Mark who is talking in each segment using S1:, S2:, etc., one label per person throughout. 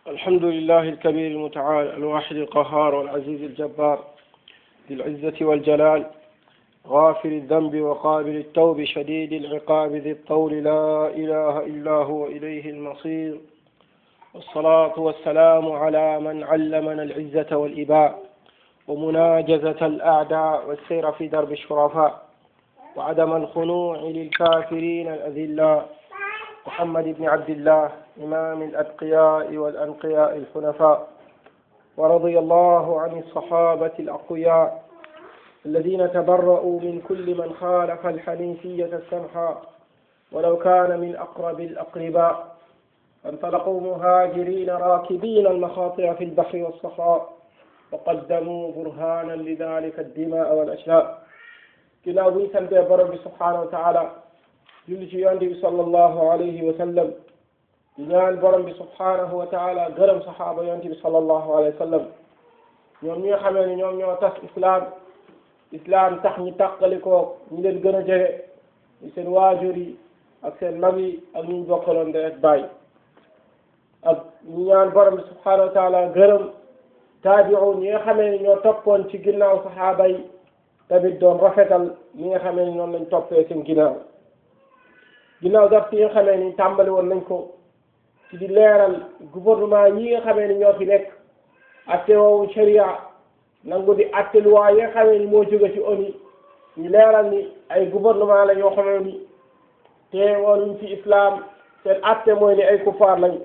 S1: الحمد لله الكبير المتعال الواحد القهار والعزيز الجبار ذي العزة والجلال غافر الذنب وقابل التوب شديد العقاب ذي الطول لا إله إلا هو إليه المصير والصلاة والسلام على من علمنا العزة والإباء ومناجزة الأعداء والسير في درب الشرفاء وعدم الخنوع للكافرين الأذلاء محمد بن عبد الله إمام الأتقياء والأنقياء الحنفاء ورضي الله عن الصحابة الأقوياء الذين تبرؤوا من كل من خالف الحنيفية السمحاء ولو كان من أقرب الأقرباء فانطلقوا مهاجرين راكبين المخاطر في البحر والصحراء وقدموا برهانا لذلك الدماء والأشلاء ginnaaw bu ñu santee borom bi subhaanahu wa taala julli ci yonent bi sallallahu alayhi wa sallam di ñaan borom bi subhaanahu wa taala gërëm saxaaba yonent bi sallallahu alayhi wa sallam ñoom ñi nga xamee ni ñoom ñoo tas islam islam tax ñi tàqalikoo ñi leen gën a jege ñu seen waajur yi ak seen mag yi ak ñu bokkaloon de ak baay ak ñu ñaan borom bi subhaanahu wa taala gërëm taabi'un ñi nga xamee ni ñoo toppoon ci ginnaaw saxaaba yi tamit doon rafetal ñi nga xamee ni noonu lañ toppee seen ginnaaw ginnaaw daf yi nga xamee ni tàmbali woon nañ ko ci di leeral gouvernement yi nga xamee ni ñoo fi nekk atte woowu sharia nangu di atte loi yi nga xamee ni moo jóge ci ONU ñu leeral ni ay gouvernement la ñoo xamee ni te woon fi islam seen atte mooy ni ay kufaar lañ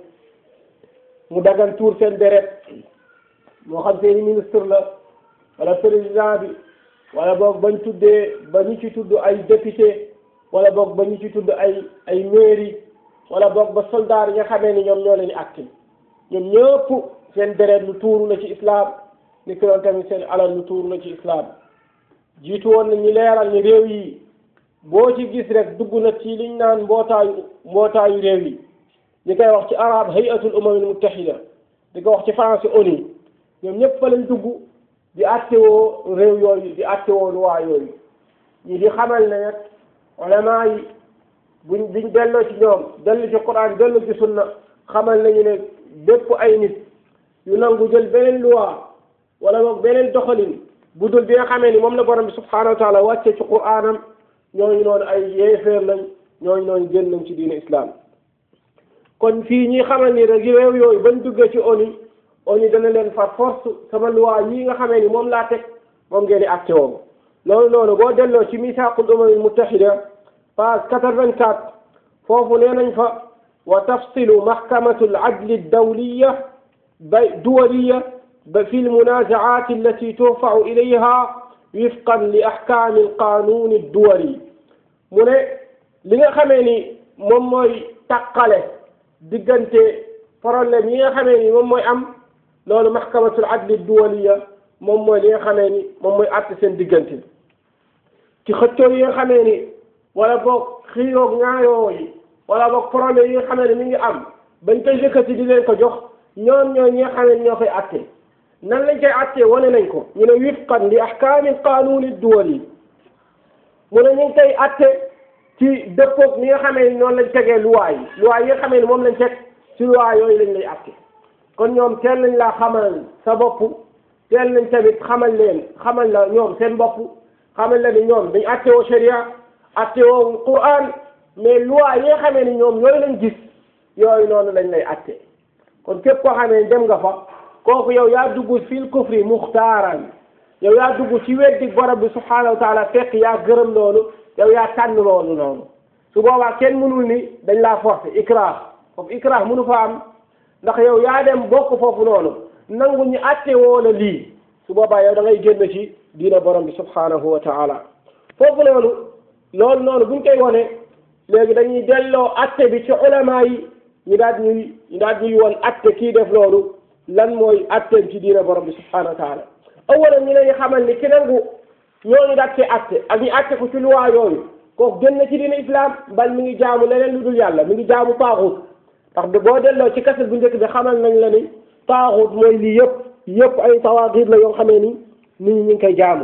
S1: mu dagan tuur seen deret moo xam seeni ministre la wala président bi wala boog bañ tuddee ba ñu ci tudd ay député wala boog ba ñu ci tudd ay ay mairie wala boog ba soldat yi nga xamee ni ñoom ñoo leen di acté ñoom ñëpp seen deret lu tuuru na ci islam ni ki doon tamit seen alal lu tuuru na ci islam jiitu woon na ñu leeral ni réew yi boo ci gis rek dugg na ci liñ naan mbootaayu mbootaayu réew yi ñi koy wax ci arab hayatul umamil muttahida di ko wax ci français ONU ñoom ñëpp fa lañ dugg di attewoo réew yooyu di attewoo luwaa yooyu ñi di xamal ne nag ulama yi buñ buñ delloo ci ñoom dellu ci quran dellu ci sunna xamal nañu ne bépp ay nit yu nangu jël beneen luwaa wala boog beneen doxalin bu dul bi nga xamee ni moom la borom bi subhanahu wa taala wàcce ci quranam ñooñu noonu ay yéeféer lañ ñooñu noonu génn nañ ci diine islam kon fii ñi xamal ni rek réew yooyu bañ duggee ci ONU ONU dana leen par force sama loi yi nga xamee ni moom laa teg moom ngeen di acté woo loolu noonu boo delloo ci misaaqul umamil muttahida page quatre-vingt-quatre foofu nee nañ fa wa tafsilu mahkamatu al-adli ad-dawliya bay duwaliya ba fi al-munaazaat allati turfa'u ilayha wifqan li ahkaami al-qaanuun ad-duwali mu ne li nga xamee ni moom mooy taqale diggante problème yi nga xamee ni moom mooy am loolu mahkamatul adli duwaliya moom mooy li nga xamee ni moom mooy àtte seen diggante ci xëccoo yi nga xamee ni wala boog xiiroog ñaayoo yi wala boog problème yi nga xamee ni mi ngi am bañ koy yëkkati di leen ko jox ñoom ñooy ñi nga xamee ni ñoo koy àtte nan lañ koy àttee wane nañ ko ñu ne wifqan li ahkaami qaanuuni duwali mu ne ñu ngi koy àtte ci dëppoog ni nga xamee ni noonu lañ tegee luwaa yi luwaa yi nga xamee ni moom lañ teg ci luwaa yooyu lañ lay àtte kon ñoom teel nañ laa xamal sa bopp teel nañ tamit xamal leen xamal la ñoom seen bopp xamal la ni ñoom dañ attewoo sharia attewoo quran mais loi yi nga xamee ni ñoom yooyu lañ gis yooyu noonu lañ lay atte kon képp koo xamee ni dem nga fa kooku yow yaa dugg fil kufri muxtaaran yow yaa dugg ci weddi borom bi subhanahu wa taala fekk yaa gërëm loolu yow yaa tànn loolu noonu su boobaa kenn mënul ni dañ laa forcer ikrah foofu ikrah mënu fa am ndax yow yaa dem bokk foofu noonu nangu ñu atte woo la lii su boobaa yow da ngay génn ci diina borom bi subhanahu wa taala foofu noonu loolu noonu buñ koy wone léegi dañuy delloo atte bi ci ulama yi ñu daal ñuy ñu daal ñuy woon atte kii def loolu lan mooy atteem ci diina borom bi subhanahu wa taala awalan ñu leen xamal ni ki nangu ñooñu daal cee atte ak ñu atte ko ci luwaa yooyu kooku génn ci diina islam mbal mi ngi jaamu leneen lu dul yàlla mi ngi jaamu taaxut ndax boo delloo ci kaset bu njëkk bi xamal nañ la ni taaxut mooy lii yëpp yëpp ay tawaaxiit la yoo xamee ni nit ñi ñu ngi koy jaamu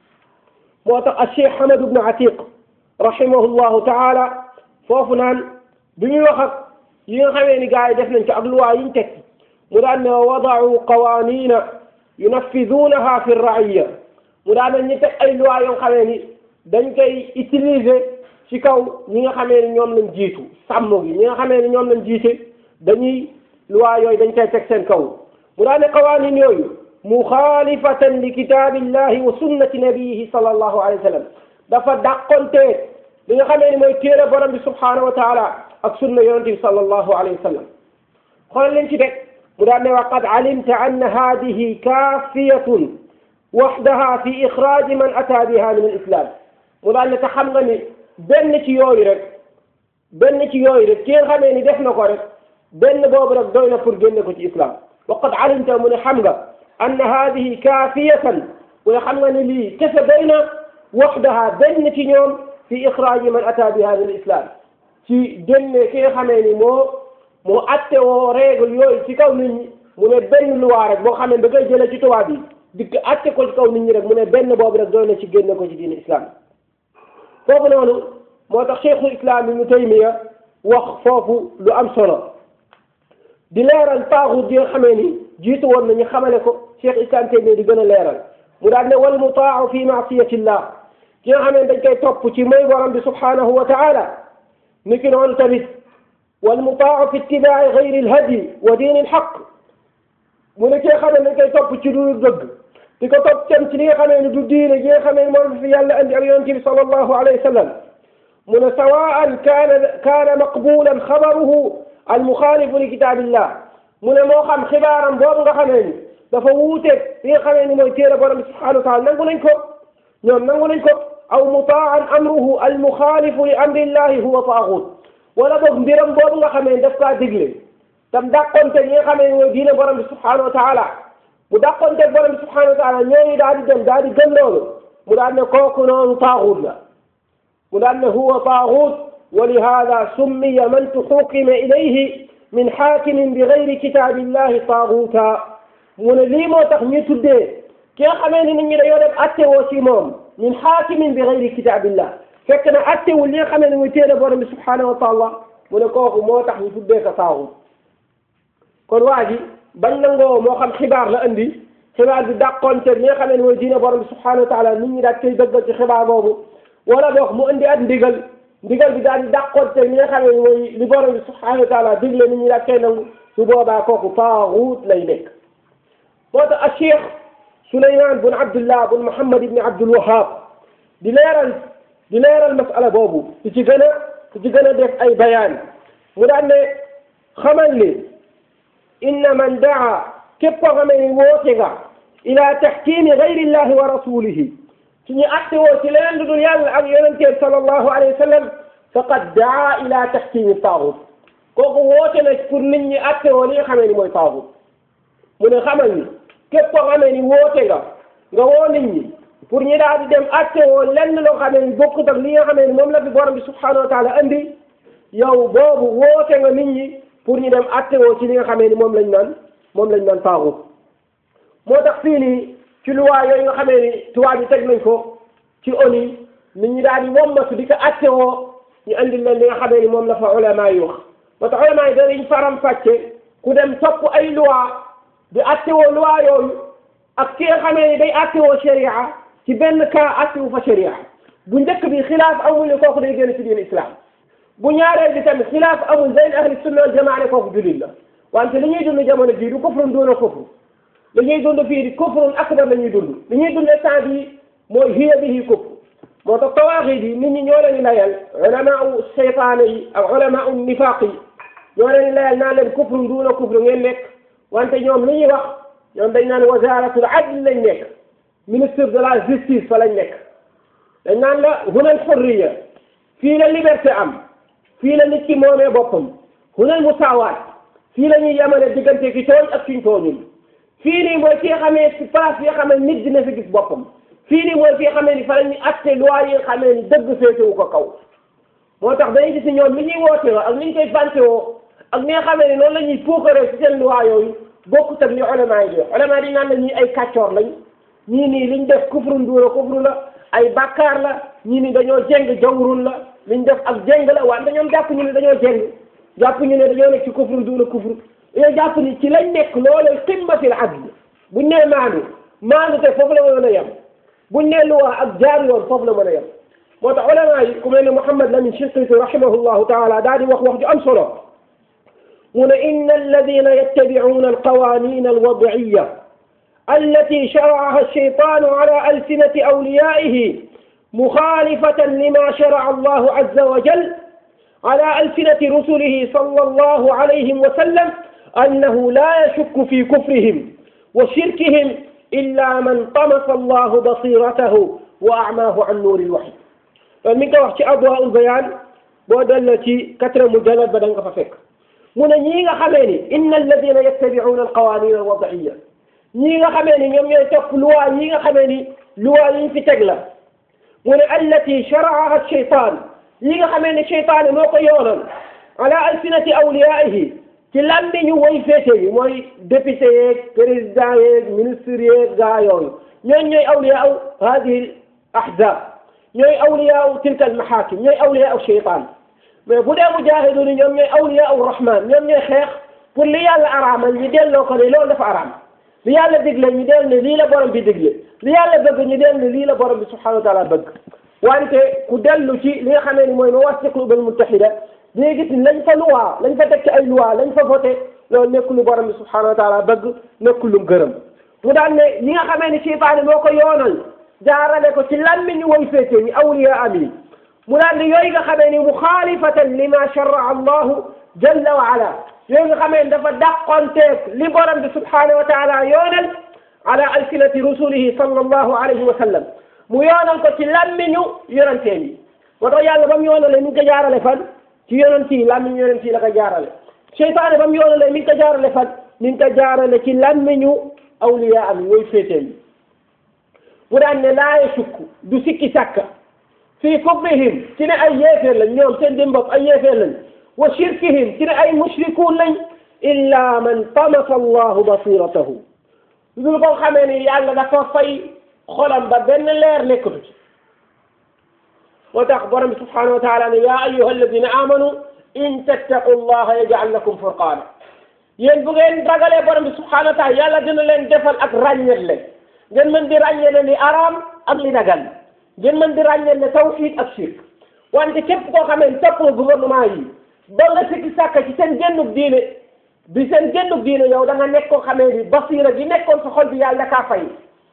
S1: moo tax a cheikh Hamad ibn Atiq rahimahullahu taala foofu naan bi muy wax ak yi nga xamee ni gars yi def nañ ci ak luwaa yi ñu teg mu daan ne wadaau qawanina yunafidunaha fi raiya mu daan ne ñu teg ay loi yoo xamee ni dañ koy utiliser ci kaw ñi nga xamee ni ñoom lañ jiitu sàmm gi ñi nga xamee ni ñoom lañ jiite dañuy loi yooyu dañ koy teg seen kaw mu daan ne qawanin yooyu muxaalifatan li kitaabillahi wa sunnati nabiyihi sallallahu alayhi wa sallam dafa dàqonteeg li nga xamee ni mooy téere borom bi subhanahu wa taala ak sunna yonente bi sallallahu alayhi wa sallam xoolal leen ci teg mu daan ne wa qad alimta anna hadihi kaafiyatun waxdaha fi ixraaji man ata biha min alislam mu daan ne te xam nga ni benn ci yooyu rek benn ci yooyu rek ki nga xamee ni def na ko rek benn boobu rek doy na pour génne ko ci islam wa qad alimta mu ne xam nga anna hadihi kaafiyatan mu ne xam nga ni lii kese doy na waxdaha benn ci ñoom fi ixraaji man ata biha min alislam ci génne ki nga xamee ni moo moo atte woo règle yooyu ci kaw nit ñi mu ne benn loi rek boo xam ne da koy jëlee ci tubaab yi dikk atte ko ci kaw nit ñi rek mu ne benn boobu rek doy na ci génne ko ci diine islam foofu noonu moo tax cheikhul islam ibnu taymiya wax foofu lu am solo di leeral taaxut yi nga xamee ni jiitu woon nañu xamale ko cheikh islam taymiya di gën a leeral mu daal ne wal mutaacu fi maasiyatillah ki nga xamee dañ koy topp ci mooy borom bi subhanahu wa taala ni ki noonu tamit wal mutaacu fi ittibaaci gayri alhadi wa diini alxaq mu ne ki nga xamee dañ koy topp ci lu dëgg di ko topp tam ci li nga xamee ni du diine gi nga xamee ni moom fi yàlla andi ak yonente bi sallallahu alayhi wa sallam mu ne sawaan kaana kaana maqbulan xabaruhu almuxaalifu li kitaabillah mu ne moo xam xibaaram boobu nga xamee ni dafa wuuteeg li nga xamee ni mooy téere borom bi subhanahu wa taala nangu nañ ko ñoom nangu nañ ko aw mutaan amruhu almuxaalifu li amrillahi huwa taaxut wala boog mbiram boobu nga xamee ni daf kaa digle tam dàqonte ñi nga xamee ni mooy diine borom bi subhanahu wa taala mu dàqonte borom bi subhanahu wa taala ñooñu daal di dem daal di gëm loolu mu daal ne kooku noonu taaxut la mu daal ne huwa taaxut wa lihada summiya man tuxukima ilayhi min xaakimin bi gayri kitaabillahi taaxuta mu ne lii moo tax ñu tuddee ki nga xamee ni nit ñi dañoo dem attewoo ci moom min xaakimin bi gayri kitaabillah fekk na attewul li nga xamee ni muy téere borom bi subhanahu wa taala mu ne kooku moo tax ñu tuddee ko taaxut kon waa ji bañ nangoo moo xam xibaar la andi xibaar bi dàqonte li nga xamee ni mooy diine borom bi subhanahu wa taala nit ñi daal koy dëggal ci xibaar boobu wala boog mu andi at ndigal ndigal bi daal di dàqonte li nga xamee ni mooy li borom bi subhanahu wa taala digle nit ñi daal koy nangu su boobaa kooku taaxut lay nekk moo tax a cheikh Souleymane bun Abdullah bun Muhammad ibni Abdul Wahab di leeral di leeral masala boobu di ci gën a di ci gën a def ay bayaan mu daan ne xamal ni inna man daa képp koo xamee ni woote nga ila taxkimi gayrillahi wa rasulihi ci ñu atte woo ci leneen lu dul yàlla ak yonenteem sallallahu alayhi wa sallam faqad daa ila taxkimi taaxut kooku woote na pour nit ñi atte woo li nga xamee ni mooy taaxut mu ne xamal ni képp koo xamee ni woote nga nga woo nit ñi pour ñu daal di dem atte woo lenn loo xamee ni bokkut ak li nga xamee ni moom la fi borom bi subhanahu wa taala andi yow boobu woote nga nit ñi pour ñu dem atte woo ci li nga xamee ni moom lañ naan moom lañ naan taaxut moo tax fii nii ci luwaa yooyu nga xamee ni tubaab yi teg nañ ko ci ONU nit ñi daal di wommatu di ko atte woo ñu andil leen li nga xamee ni moom la fa ulama yi wax moo tax ulama yi danañ faram fàcce ku dem topp ay loi di atte woo loi yooyu ak ki nga xamee ni day atte woo sharia ci benn cas atte wu fa sharia bu njëkk bi xilaaf amul ni kooku day génn ci diin islam bu ñaareel bi tamit xilaaf amul bayn ahli sunna wal jamaa ne kooku jullit la wante li ñuy dund jamono jii du kufrun doona kufru li ñuy dund fii di kufrun akbar la ñuy dund li ñuy dund instant bii mooy hiya bihi kufr moo tax tawaaxid yi nit ñi ñoo leen di layal ulama u seytaane yi ak ulama u nifaaq yi ñoo leen di layal naan leen kufrun duuna kufru ngeen nekk wante ñoom li ñuy wax ñoom dañ naan wasaratul adl lañ nekk ministre de la justice fa lañ nekk dañ naan la hunal xurriya fii la liberté am fii la nit ki moomee boppam hunal musaawaat fii la ñuy yemale diggante ki tooñ ak kiñ tooñul fii nii mooy fi nga xamee ci place yi nga xamee nit dina fi gis boppam fii nii mooy fi nga xamee ni fa la ñuy atte loi yi nga xamee ni dëgg féetewu ko kaw moo tax dañuy gis ni ñoom li ñuy woote woo ak ni ñu koy fante woo ak ni nga xamee ni noonu la ñuy puukaree ci seen loi yooyu bokkut ak li ulama yi di wax ulama yi naan la ñii ay kàccoor lañ ñii nii liñ def kufrun duuna kufru la ay bàkkaar la ñii nii dañoo jeng jawrun la liñ def ak jeng la wante ñoom jàpp ñu ne dañoo jeng jàpp ñu ne dañoo nekk ci kufrun duuna kufru dañoo jàpp ni ci lañ nekk loolu qimmatil adl buñ nee maandu maandu te foofu la mën a yem buñ nee luwaa ak jaar yoon foofu la mën a yem moo tax ulama yi ku mel ne Mouhamed Lamine Shinqiti rahimahullahu taala daal di wax wax ju am solo mu ne inna alladina yattabi'una alqawanin alwad'iyya التي شرعها الشيطان على ألسنة أوليائه مخالفة لما شرع الله عز وجل على ألسنة رسله صلى الله عليه وسلم أنه لا يشك في كفرهم وشركهم إلا من طمس الله بصيرته وأعماه عن نور الوحي من وقت أضواء البيان بودلتي كتر مجلد بدن ففك من نيغا خميني إن الذين يتبعون القوانين الوضعية نيغا خميني ñoom ñooy topp loi yi nga xamee ni loi yi fi teg la mu ne allati sharaaha shaytaan yi nga xamee ne cheytaane moo ko yoonal ala alsinati awliyaihi ci làmmiñu woy féete yi mooy député yeeg président yeeg ministre yeeg gaa yooyu ñooñ ñooy awliyaau hadihi ahzab ñooy awliyaau tilka almahakim ñooy awliyaau cheytaan mais bu dee mujahidun ñoom ñooy awliyaau rahman ñoom ñooy xeex pour li yàlla araamal ñu delloo ko ne loolu dafa araam li yàlla digle ñu dell ne lii la borom bi digle li yàlla bëgg ñu dell ne lii la borom bi subhanahu wa taala bëgg wante ku dellu ci li nga xamee ni mooy mawaaqiitul ummam muttahida dina gis ni lañ fa luwaa lañ fa teg ci ay luwaa lañ fa voté loolu nekk lu borom bi subhanahu wa taala bëgg nekk lu gërëm mu daan ne ñi nga xamee ni seytaane moo ko yoonal jaarale ko ci làmmiñ ñu woy féete ñi awliya am yi mu daan ne yooyu nga xamee ni muxaalifatan lima sharaa allahu jalla wa ala yooyu nga xamee ni dafa dàqonteeg li borom bi subhanahu wa taala yoonal ala alsinati rusulihi sallallahu alayhi wa sallam mu yoonal ko ci làmmiñu yonanteen yi moo tax yàlla ba mu yoonalee mi ngi ko jaarale fan ci yonent yi làmmiñu yonent yi la ko jaarale seytaane ba mu yoonalee mi ngi ko jaarale fan mi ngi ko jaarale ci làmmiñu awliya am yi yooyu féeteen yi mu daan ne laa yashukku du sikki sàkka fii kufrihim ci ne ay yéeféer lañ ñoom seen dim bopp ay yéeféer lañ wa shirkihim ci ne ay mushrikuun lañ illa man tamasa allahu basiratahu dul ko xamee ni yàlla dafa fay xolam ba benn leer nekkatu ci moo tax borom bi subhanahu wa taala ne yaa ayuha alladina amanu in tattaqu allaha yaj'al lakum furqaana yéen bu ngeen ragalee borom bi subhanahu wa taala yàlla dina leen defal ak ràññetle ngeen mën di ràññetle li araam ak li dagan ngeen mën di ràññetle tawxiid ak shirk wante képp koo xamee ne topp nga gouvernement yi ba nga sikki sàkka ci seen génnug diine bi seen génnug diine yow da nga nekk koo xamee ni basiira gi nekkoon sa xol bi yàlla da kaa fay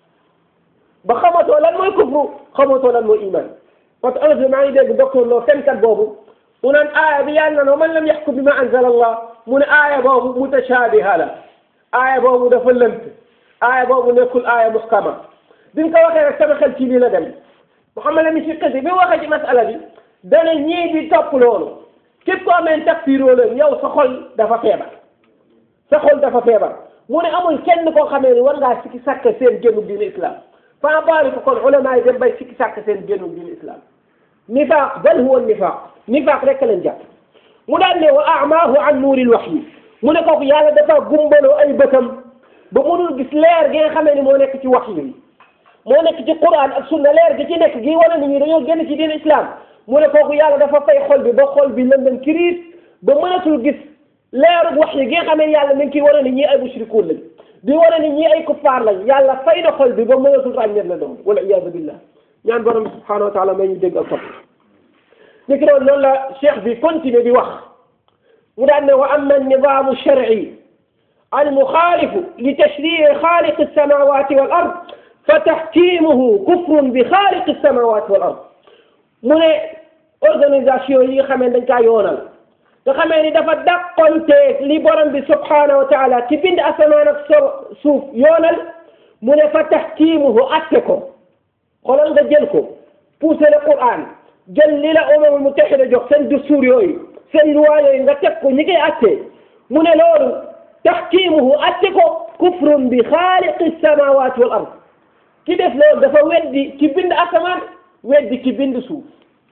S1: ba xamatoo lan mooy kufru xamatoo lan mooy iman parce que un maa ngi dégg docteur Lo fenkat boobu mu naan aaya bi yàlla na man lam yaxkum bi ma anzala allah mu ne aaya boobu mutashaabiha la aaya boobu dafa lënt aaya boobu nekkul aaya muskama bi nga ko waxee rek sama xel ci lii la dem Muhammad Lamin Shinqiti bi mu waxee ci masala bi dana ñii di topp loolu képp koo amee takfiiroo leen yow sa xol dafa feebar sa xol dafa feebar mu ne amul kenn koo xamee ni war ngaa sikki sàkk seen génnu diine islam fa baari ko kon ulama yi dem bay sikki sàkk seen génnu diine islam nifaaq bal huwa nifaaq nifaaq rek leen jàpp mu daan ne wa amaahu an nuuril wahyi mu ne kooku yàlla dafa gumbaloo ay bëtam ba mënul gis leer gi nga xamee ni moo nekk ci wahyi yi moo nekk ci quran ak sunna leer gi ci nekk gi wane ni ñi dañoo génn ci diine islam mu ne kooku yàlla dafa fay xol bi ba xol bi lëndëm kiriis ba mënatul gis leeru wahyi gi nga xamee ni yàlla mi ngi ciy wane ni ñii ay mushrikuun lañ di wane ni ñii ay kuffaar lañ yàlla fay na xol bi ba mënatul ràññeet la doon wala iyaadu billah ñaan borom bi subhanahu wa taala may ñu dégg ak topp ni ki doon loolu la cheikh bi continué di wax mu daan ne wa amma nizamu shar'i المخالف لتشريع خالق السماوات والأرض فتحكيمه كفر بخالق السماوات والأرض mu ne organisation yi nga xamee dañ kaa yoonal nga xamee ni dafa dàqonteeg li borom bi subhanahu wa taala ci bind asamaan ak suuf yoonal mu ne fa tahkimuhu atte ko xoolal nga jël ko poussé le Qur'an jël li la umamul mutahida jox seen dustuur yooyu seen loi yooyu nga teg ko ñi koy atte mu ne loolu tahkimuhu atte ko kufrun bi xaaliqi samawati wal ard ki def loolu dafa weddi ki bind asamaan weddi ki bind suuf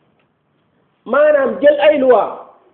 S1: maanaam jël ay loi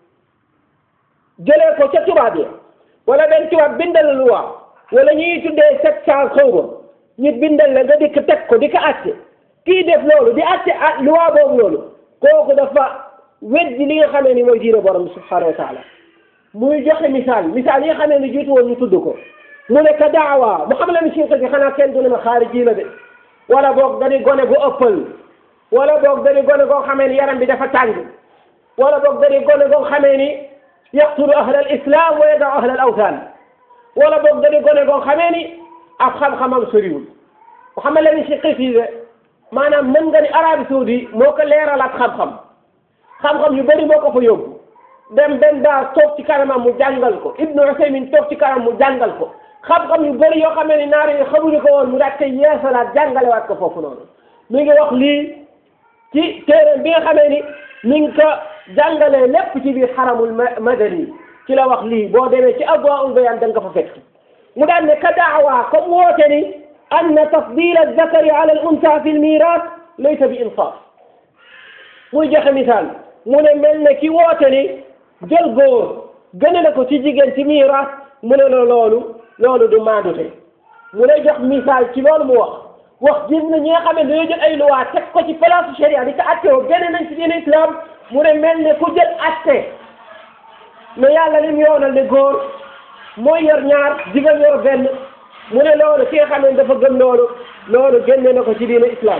S1: jëlee ko ca tubaab ya wala benn tubaab bindal la loi wala ñuy tuddee sept cent xaw ma ñu bindal la nga dikk teg ko di ko atte kii def loolu di atte ah loi boobu loolu kooku dafa weddi li nga xamee ni mooy diine borom bi subhanahu wa taala muy joxe misaal misaal yi nga xamee ni jiitu woon ñu tudd ko mu ne ka daawa mu xam la ni sinq gi xanaa kenn du ne ma xaariji la de wala boog dañuy gone gu ëppal wala boog dañuy gone goo xamee ni yaram bi dafa tàng wala boog dañuy gone goo xamee ni yaqtulu ahla al islam wa yadau ahla al awthan wala boog dañuy gone goo xamee ni ab xam-xamam soriwul mu xam la ni sinq fii de maanaam mën nga ni Arabie Saoudi moo ko leeralaat xam-xam xam-xam yu bëri moo ko fa yóbbu dem benn daa toog ci kanamam mu jàngal ko Ibnu Usaymin toog ci kanam mu jàngal ko xam-xam yu bëri yoo xamee ni naar yi xamuñu ko woon mu daal koy yeesalaat jàngalewaat ko foofu noonu mi ngi wax lii ci téere bi nga xamee ni mi ngi ko jàngalee lépp ci biir xaramul madani ci la wax lii boo demee ci Adwaa'ul Bayaan da nga ko fa fekk mu daan ne ka daawa comme woote ni anna tafdila zakari ala al unsa fi l miras laysa bi insaaf muy joxe misaal mu ne mel ne ki woote ni jël góor gëne na ko ci jigéen ci miiras mu ne la loolu loolu du maandute mu lay jox misaal ci loolu mu wax wax gis na ñi nga xam ne dañoo jël ay loi teg ko ci place sharia di ko atte woo gëne nañ ci diine islam mu ne mel ne ku jël atte mais yàlla lim yoonal ne góor mooy yor ñaar jigéen yor benn mu ne loolu ki nga xam ne dafa gëm loolu loolu génne na ko ci diine islam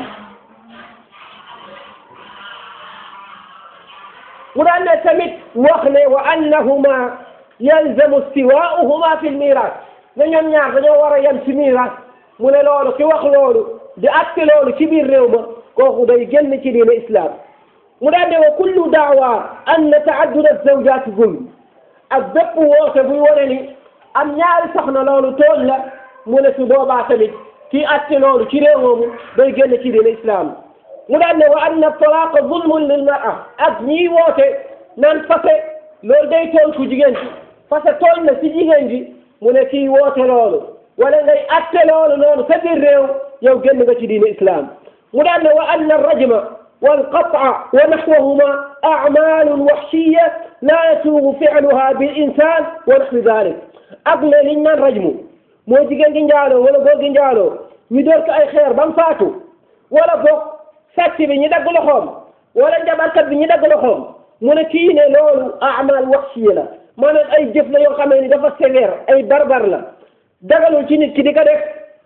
S1: mu daan ne tamit wax ne wa annahuma yalzamu istiwaa'uhuma fi lmiras ne ñoom ñaar dañoo war a yem ci miras mu ne loolu ki wax loolu di atte loolu ci biir réew ma kooku day génn ci diine islam mu daan ne wa kullu daawa anna taaddud azawjat zulm ak bépp woote buy wane ni am ñaari soxna loolu tooñ la mu ne su boobaa tamit kii atte loolu ci réew moomu day génn ci diine islam mu daan ne wa anna talaqa zulmun lil mar'a ak ñiy woote naan fase loolu day tooñ ku jigéen ci fase tooñ na si jigéen ji mu ne kii woote loolu wala ngay atte loolu noonu sa biir réew yow génn nga ci diine islam mu daan ne wa anna rajma والقطع ونحوهما أعمال وحشية لا يسوغ فعلها بالإنسان ونحو ذلك أقل لنا الرجم moo jigéen gi njaaloo wala góor gi njaaloo ñu door ko ay xeer ba mu faatu wala boog sàcc bi ñu dagg loxoom wala njabarkat bi ñu dagg loxoom mu ne kii ne loolu amal waxsiya la maanaam ay jëf la yoo xamee ni dafa sévère ay barbar la dagalul ci nit ki di ko def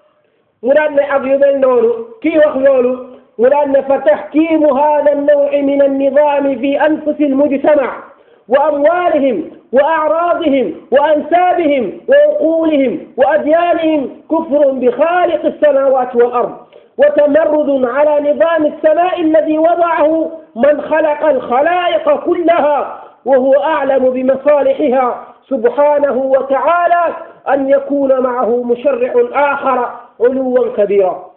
S1: mu daan ne ak yu mel noonu kii wax loolu mu daan ne fa taxkiimu hada annawi min annidami fi anfusi almujtama wa amwalihim wa acraadihim wa ansaabihim wa uquulihim wa adyaanihim kufrun bi xaaliqi alsamawati wal ard وتمرد على نظام السماء الذي وضعه من خلق الخلائق كلها وهو أعلم بمصالحها سبحانه وتعالى أن يكون معه مشرع آخر علوا كبيرا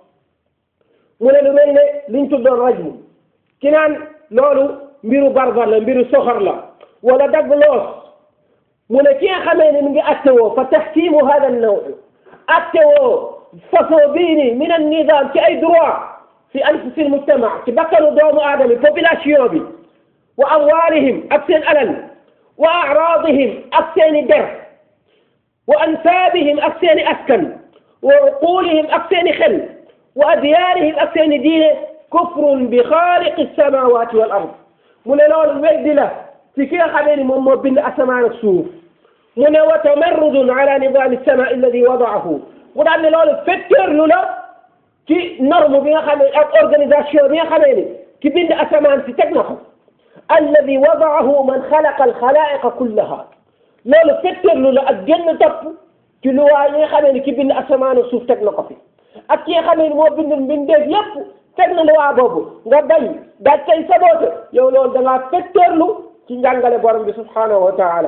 S1: mu ne lu mel ne liñ tuddoon rajmu ki naan loolu mbiru barbar la mbiru soxor la wala dagg loos mu ne ki nga xamee ne mi ngi attewoo fa taxkimu hada naw attewoo façon bii nii min an nizam ci ay droit fi anfusi al mujtama ci bakkanu doomu aadama population bi wa amwalihim ak seen alal wa aradihim ak seeni der wa ansaabihim ak seeni askan wa uqulihim ak seeni xel wa adyaanihim ak seeni diine kufrun bi xaaliqi samawati wal ard mu ne loolu weddi la ci ki nga xamee ni moom moo bind asamaan ak suuf mu ne wa tamarrudun ala nidaami sama alladi wadaahu mu daan ne loolu fetteerlu la ci norme bi nga xamee ak organisation bi nga xamee ni ki bind asamaan si teg na ko alladi wadaahu man xalaqa alxalaa'iqa kullaha loolu fetteerlu la ak génn topp ci luwaa yi nga xamee ni ki bind asamaan ak suuf teg na ko fi ak ki nga xamee ni moo bind mbindeef yépp teg na luwaa boobu nga bañ daaj koy saboote yow loolu da ngaa fetteerlu ci njàngale borom bi subhanahu wa taala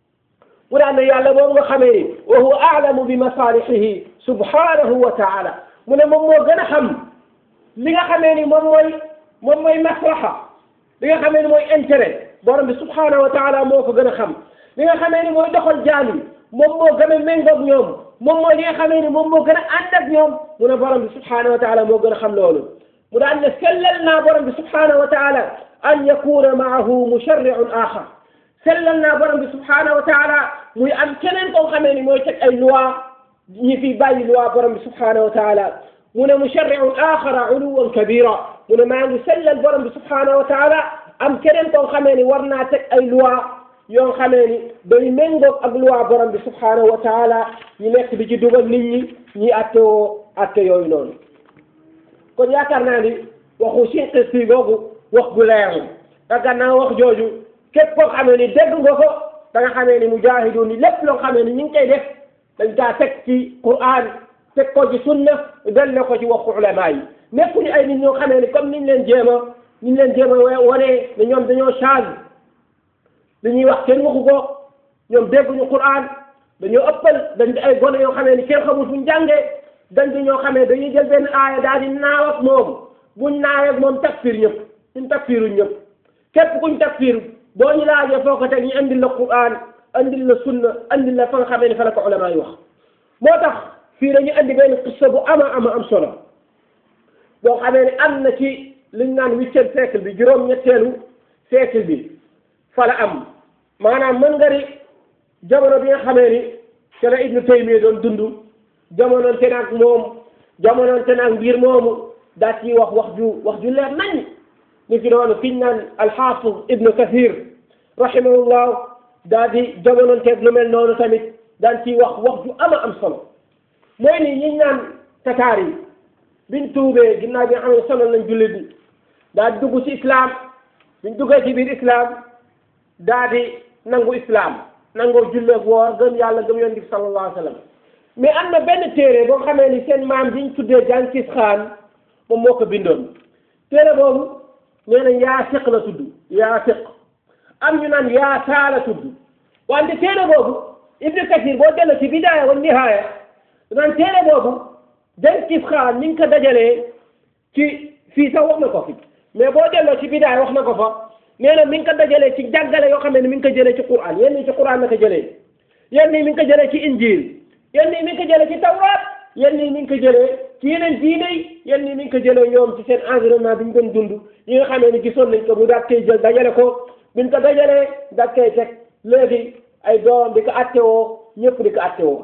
S1: mu daan ne yàlla moom nga xamee ni wa huwa aalamu bi masaalihihi subhanahu wa taala mu ne moom moo gën a xam li nga xamee ni moom mooy moom mooy maslaha li nga xamee ni mooy intérêt borom bi subhanahu wa taala moo ko gën a xam li nga xamee ni mooy doxal jaam yi moom moo gën a méngoog ñoom moom mooy li nga xamee ni moom moo gën a ànd ak ñoom mu ne borom bi subhanahu wa taala moo gën a xam loolu mu daan ne sellal naa borom bi subhanahu wa taala an yakuna maahu musharriun axar sellal naa borom bi subhanahu wa taala muy am keneen koo xamee ni mooy teg ay loi ñi fi bàyyi loi borom bi subhanahu wa taala mu ne musharriun axara uluwan kabira mu ne maa ngi sellal borom bi subhanahu wa taala am keneen koo xamee ni war naa teg ay loi yoo xamee ni day méngoog ak luwaa borom bi subhanahu wa taala ñu nekk di ci dugal nit ñi ñi atte woo atte yooyu noonu kon yaakaar naa ni waxu sinqi si googu wax gu leer la yaakaar naa wax jooju képp koo xamee ni dégg nga ko da nga xamee ni mujaahidu ni lépp loo xamee ni ñu ngi koy def dañ kaa teg ci Qur'an teg ko ci sunna delle ko ci waxu ulama yi nekkuñu ay nit ñoo xamee ni comme niñ leen jéem a niñ leen jéem a wane ne ñoom dañoo change li ñuy wax kenn waxu ko ñoom dégguñu Qur'an dañoo ëppal dañ di ay gone yoo xamee ni kenn xamul fuñ jàngee dañ di ñoo xamee dañuy jël benn aaya daal di naaw ak moom buñ naawee ak moom takfir ñëpp suñ takfiruñ ñëpp képp kuñ takfir boo ñu laajee foo ko teg ñu andil la Qur'an andil la sunna andil la fa nga xamee ni fa la ko ulama yi wax moo tax fii dañu andi benn qissa bu ama ama am solo boo xamee ni am na ci liñ naan huitième siècle bi juróom-ñetteelu siècle bi fa la am maanaam mën nga ni jamono bi nga xamee ni ci la Ibnu Taymiya doon dund jamonoonte naag moom jamonoonte naag mbir moomu daa ciy wax wax ju wax ju leer nañ ni ki noonu fiñ naan alxaafis Ibnu Kathir rahimahullah daa di jamonoonteeg lu mel noonu tamit daan ciy wax wax ju ama am solo mooy ni ñiñ naan tataar yi biñ tuubee ginnaaw bi nga xam ne sonal nañ jullit bi daa di dugg ci islam biñ duggee ci biir islam daa di nangu islam nangoo julleeg woor gëm yàlla gëm yonent bi sallallahu alayhi wa sallam mais am na benn téere boo xamee ni seen maam biñ tuddee Jànkis Xaan moom moo ko bindoon téere boobu nee na Yaasiq la tudd Yaasiq am ñu naan Yaasaa la tudd wante téere boobu Ibnu Kathir boo delloo ci bidaaya wa nihaaya naan téere boobu Jànkis Xaan mi ngi ko dajalee ci fii sax wax na ko fi mais boo delloo ci bidaaya wax na ko fa nee na mi ngi ko dajalee ci jàngale yoo xam ne mi ngi ko jëlee ci Qur'an yenn yi ci Qur'an la ko jëlee yenn yi mi ngi ko jëlee ci Injil yenn yi mi ngi ko jëlee ci Tawraat yenn yi mi ngi ko jëlee ci yeneen diine yi yenn yi mi ngi ko jëlee ñoom ci seen environnement bi ñu doon dund yi nga xamee ni gisoon nañ ko mu daat koy jël dajale ko biñ ko dajalee daat koy teg léegi ay doom di ko attewoo ñëpp di ko attewoo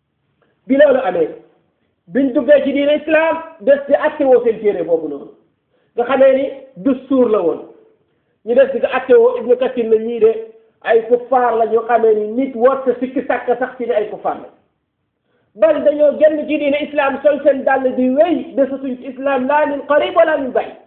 S1: bi loolu amee biñ duggee ci diine islam des di attewoo seen téere boobu noonu nga xamee ni dustuur la woon ñu des di ko attewoo Ibnu Kathir la ñii de ay kuffaar la ñoo xamee ni nit warta sikki sàkk sax ci ne ay kuffaar la bal dañoo génn ci diine islam sol seen dàll di wéy desatuñ ci islam laa min qarib wala min bay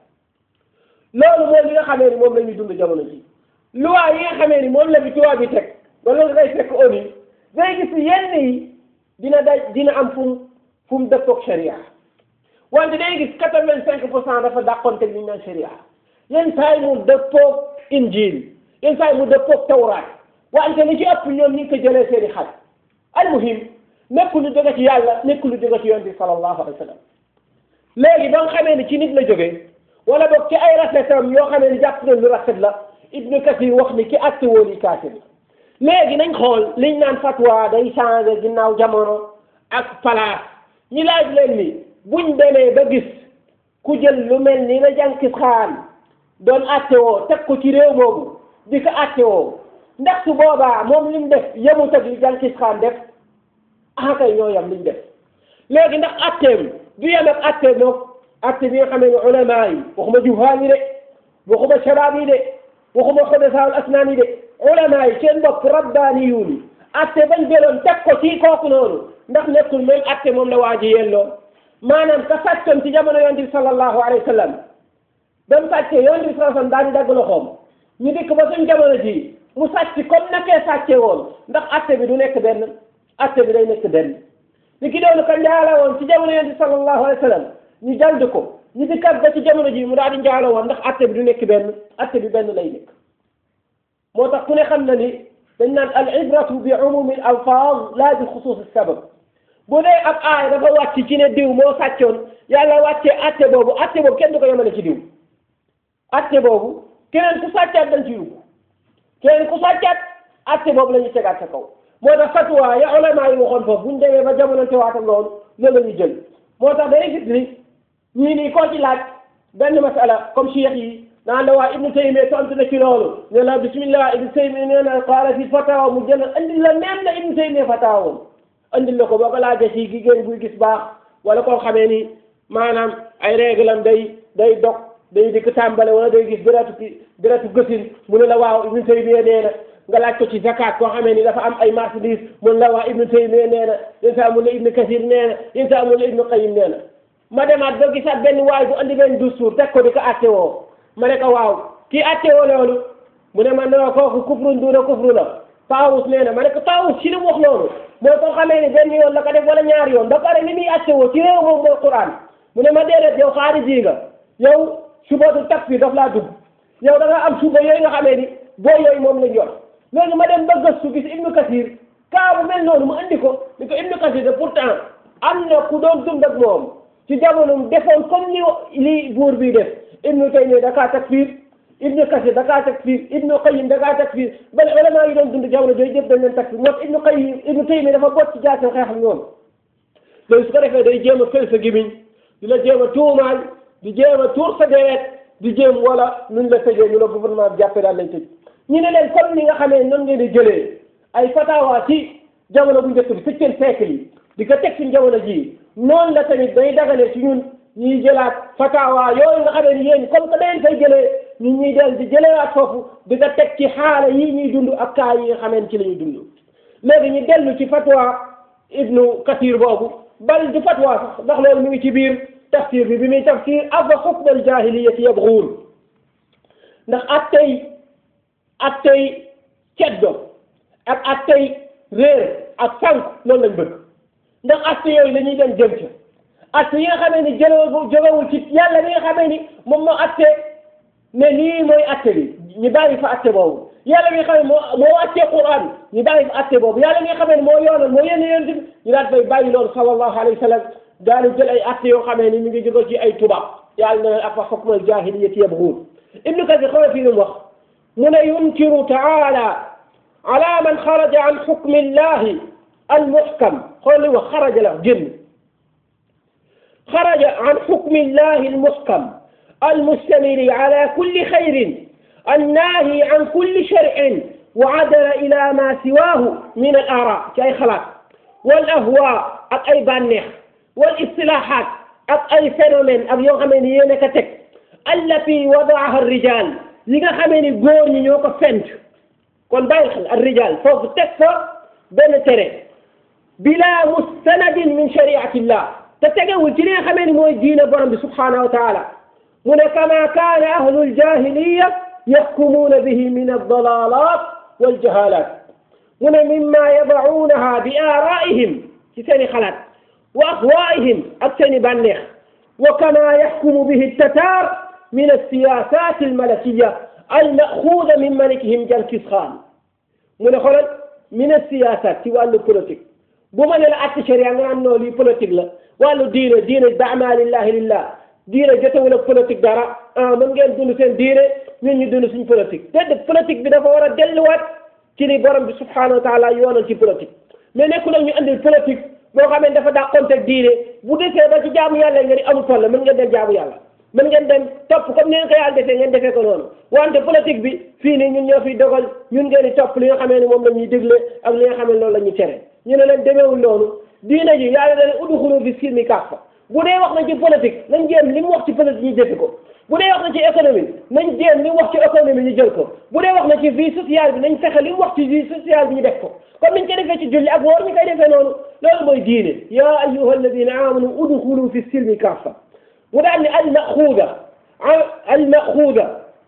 S1: loolu mooy li nga xamee ni moom la ñuy dund jamono ji loi yi nga xamee ni moom la bi tubaab bi teg wala nga koy fekk ONU day gis yenn yi dina daj dina am fu mu fu mu dëppoog sharia wante day gis quatre vingt cinq pour cent dafa dàqoonte li ñu naan sharia yenn saa yi mu dëppoog injil yenn saa yi mu dëppoog tawraat wante li ci ëpp ñoom ñu ngi ko jëlee seen i xel almuhim nekkul lu jóge ci yàlla nekkul lu jóge ci yonent bi sallallahu alayhi wa sallam léegi ba nga xamee ni ci nit la jógee wala boog ci ay rafetam yoo xamee ni jàpp na lu rafet la Ibnu Kathir wax ni ki àtte woon yi kaafir la léegi nañ xool liñ naan fatwa day changé ginnaaw jamono ak palaas ñi laaj leen ni buñ demee ba gis ku jël lu mel ni la Jànkis Xaan doon àtte woo teg ko ci réew moomu di ko àtte woo ndax su boobaa moom li mu def yemut ak li Jànkis Xaan def ah kay ñoo yam liñ def léegi ndax atteem du yem ak atteem moom atte bi nga xamee ne ulama yi waxuma juhaal yi de waxuma shabaab yi de waxuma xudasaal asnaan yi de ulama yi seen bopp rabbaaniyuun yi atte bañ jëloon teg ko ci kooku noonu ndax nekkul même atte moom la waa ji yelloo maanaam ka sàccoon ci jamono yonent bi sallallahu alayhi wa sallam ba mu sàccee yonent bi sallallahu alayhi wa sallam daal di dagg loxoom ñu dikk ba suñ jamono ji mu sàcc comme nakee sàccee woon ndax atte bi du nekk benn atte bi day nekk benn ni ki doonu ka njaala woon ci jamono yonent bi sallallahu alayhi wa sallam ñu jald ko ñu dikkat ba ci jamono ji mu daal di njaala woon ndax atte bi du nekk benn atte bi benn lay nekk moo tax ku ne xam na ni dañ naan al ibratu bi umumi al alfaaz laa bi xusuus sabab bu dee ab aay dafa wàcc ci ne diw moo sàccoon yàlla wàccee atte boobu atte boobu kenn du ko yemale ci diw atte boobu keneen ku sàccaat dañ ci yóbbu keneen ku sàccaat atte boobu la ñuy tegaat sa kaw moo tax fatwa ya ulama yi waxoon foofu bu ñu demee ba jamono teewaat ak loolu loolu la ñuy jël moo tax day gis ni ñii nii koo ci laaj benn masala comme cheikh yi naan la waa ibnu taymiya tontu na ci loolu ne la bismillah ibnu taymiya nee na qaala fi fatawa mu jël andil la même la ibnu taymiya fatawa woon andil la ko boo ko laajee ci jigéen buy gis baax wala koo xamee ni maanaam ay réglam day day dog day dikk tàmbale wala day gis deretu ki deretu gësin mu ne la waaw ibnu taymiya nee na
S2: nga laaj ko ci zakat koo xamee ni dafa am ay marchandise mun la wax ibnu taymiya nee na yéen saa mun la ibnu kasir nee na yéen saa mun la ibnu qayim nee na ma demaat ba gisaat benn waay bu andi benn dustuur teg ko di ko atte woo ma ne ko waaw kii atte woo loolu mu ne ma non kooku kufrun duuna kufru la Taawus nee na ma ne ko Taawus ci li mu wax loolu mooy koo xamee ni benn yoon la ko def wala ñaari yoon ba pare li muy atte woo ci réew moom mooy Qur'an mu ne ma déedéet yow xaariji nga yow subatu takfir daf laa dugg yow da nga am suba yooyu nga xamee ni boo yooyu moom lañ yor léegi ma dem ba gëstu gis Ibnu Kasir kaa bu mel noonu mu andi ko ni ko Ibnu Kasir de pourtant am na ku doon dund ak moom ci jamonoom defoon comme li li buur bi def Ibnu Taymiya da kaa takfir Ibnu Kasir da kaa takfir Ibnu Qayyim da kaa takfir bal ulama yi doon dund jamono jooju yëpp dañ leen takfir moo Ibnu Qayyim Ibnu Taymiya dafa bot ci jaasoo xeex ak ñoom loolu su ko defee day jéem a fël sa gimiñ di la jéem a tuumaal di jéem a tuur sa deret di jéem wala nuñ la tëjee ñu la gouvernement bi jàppee daal lañ tëj ñu ne leen comme ni nga xamee noonu ngeen di jëlee ay fatawa ci jamono bu njëkk bi septième siècle yi di ko teg suñ jamono jii noonu la tamit day dagale ci ñun ñuy jëlaat fatawa yooyu nga xamee ni yéen comme que dañ fay jëlee ñun ñuy del di jëlewaat foofu di ko teg ci xaala yi ñuy dund ak kaa yi nga xamee ci la ñuy dund léegi ñu dellu ci fatwa ibnu kathir boobu bal du fatwa sax ndax loolu mu ngi ci biir tafsir bi bi muy tafsir afa xukm al jahiliyati yabghuun ndax attey attey ceddo ak attey réer ak sànq loolu lañ bëgg ndax atte yooyu la ñuy dem jëm ca atte yi nga xamee ni jëlewul jógewul ci yàlla mi nga xamee ni moom moo atte ne lii mooy atte bi ñu bàyyi fa atte boobu yàlla mi nga xam ne moo moo wàccee Qur'an ñu bàyyi fa atte boobu yàlla mi nga xam ne moo yoonal moo yénn yéen ñu daal fay bàyyi loolu sallallahu alayhi wa sallam daal di jël ay atte yoo xamee ni mi ngi jóge ci ay tubaab yàlla ne afa hukmal jaahiliyyati yabghuun ibnu kasir xaw fii nu mu wax mu ne yunkiru taala ala man xaraja an xukmi llahi almuhkam xool li wax xaraja la génn xaraja an xukmi llahi almuhkam almustamili ala kulli xayrin annaahi an kulli sharcin wa adala ila ma siwaahu min al aara ci ay xalaat wal ahwa ak ay bànneex wal istilahaat ak ay phénomène ak yoo xamee ni yéen a ko teg allati wadaaha rijal li nga xamee ni góor ñi ñoo ko fent kon bàyyi xel ar rijal foofu teg fa benn tere bila mustanadin min shariatillah te tegewul ci li nga xamee ni mooy diine borom bi subhanahu wa taala mu ne kama kaana ahlu ljahiliya yaxkumuuna bihi min aldalalat waljahalat mu ne mimma yadacuunaha bi aaraihim ci seeni xalaat wa ahwaihim ak seeni bànneex wa kama yaxkumu bihi tatar min alsiyasat almalakiya almaxuuda min malikihim Jenkins Khan mu ne xoolal min alsiyasat ci wàllu politique bu ma ne la acte sharia nga naan noo lii politique la wàllu diine diine dama lillahi lillah diine jotewul ak politique dara ah mën ngeen dund seen diine ñun ñu dund suñ politique déedéet politique bi dafa war a delluwaat ci ni borom bi subhanahu wa taala yoonal ci politique mais nekkul nag ñu andil politique boo xam ne dafa dàqonteeg diine bu desee ba ci jaamu yàlla nga ni amul toll mën ngeen dem jaamu yàlla mën ngeen dem topp comme ni ngeen ko yàlla defee ngeen defee ko noonu wante politique bi fii nii ñun ñoo fiy dogal ñun ngeen di topp li nga xamee ne moom la ñuy dégle ak li nga xam ne loolu la ñuy tere ñu ne leen demeewul noonu diine ji yàlla da leen udxulu fi silmi kaffa bu dee wax na ci politique nañ jéem li mu wax ci politique ñu jëfe ko bu dee wax na ci économie nañ jéem li mu wax ci économie ñu jël ko bu dee wax na ci vie sociale bi nañ fexe li mu wax ci vie sociale bi ñu def ko comme niñ ko defee ci julli ak woor ñu koy defee noonu loolu mooy diine ya ayuha alladina amanu udxulu fi silmi kaffa mu daal ni almaxuuda almaxuuda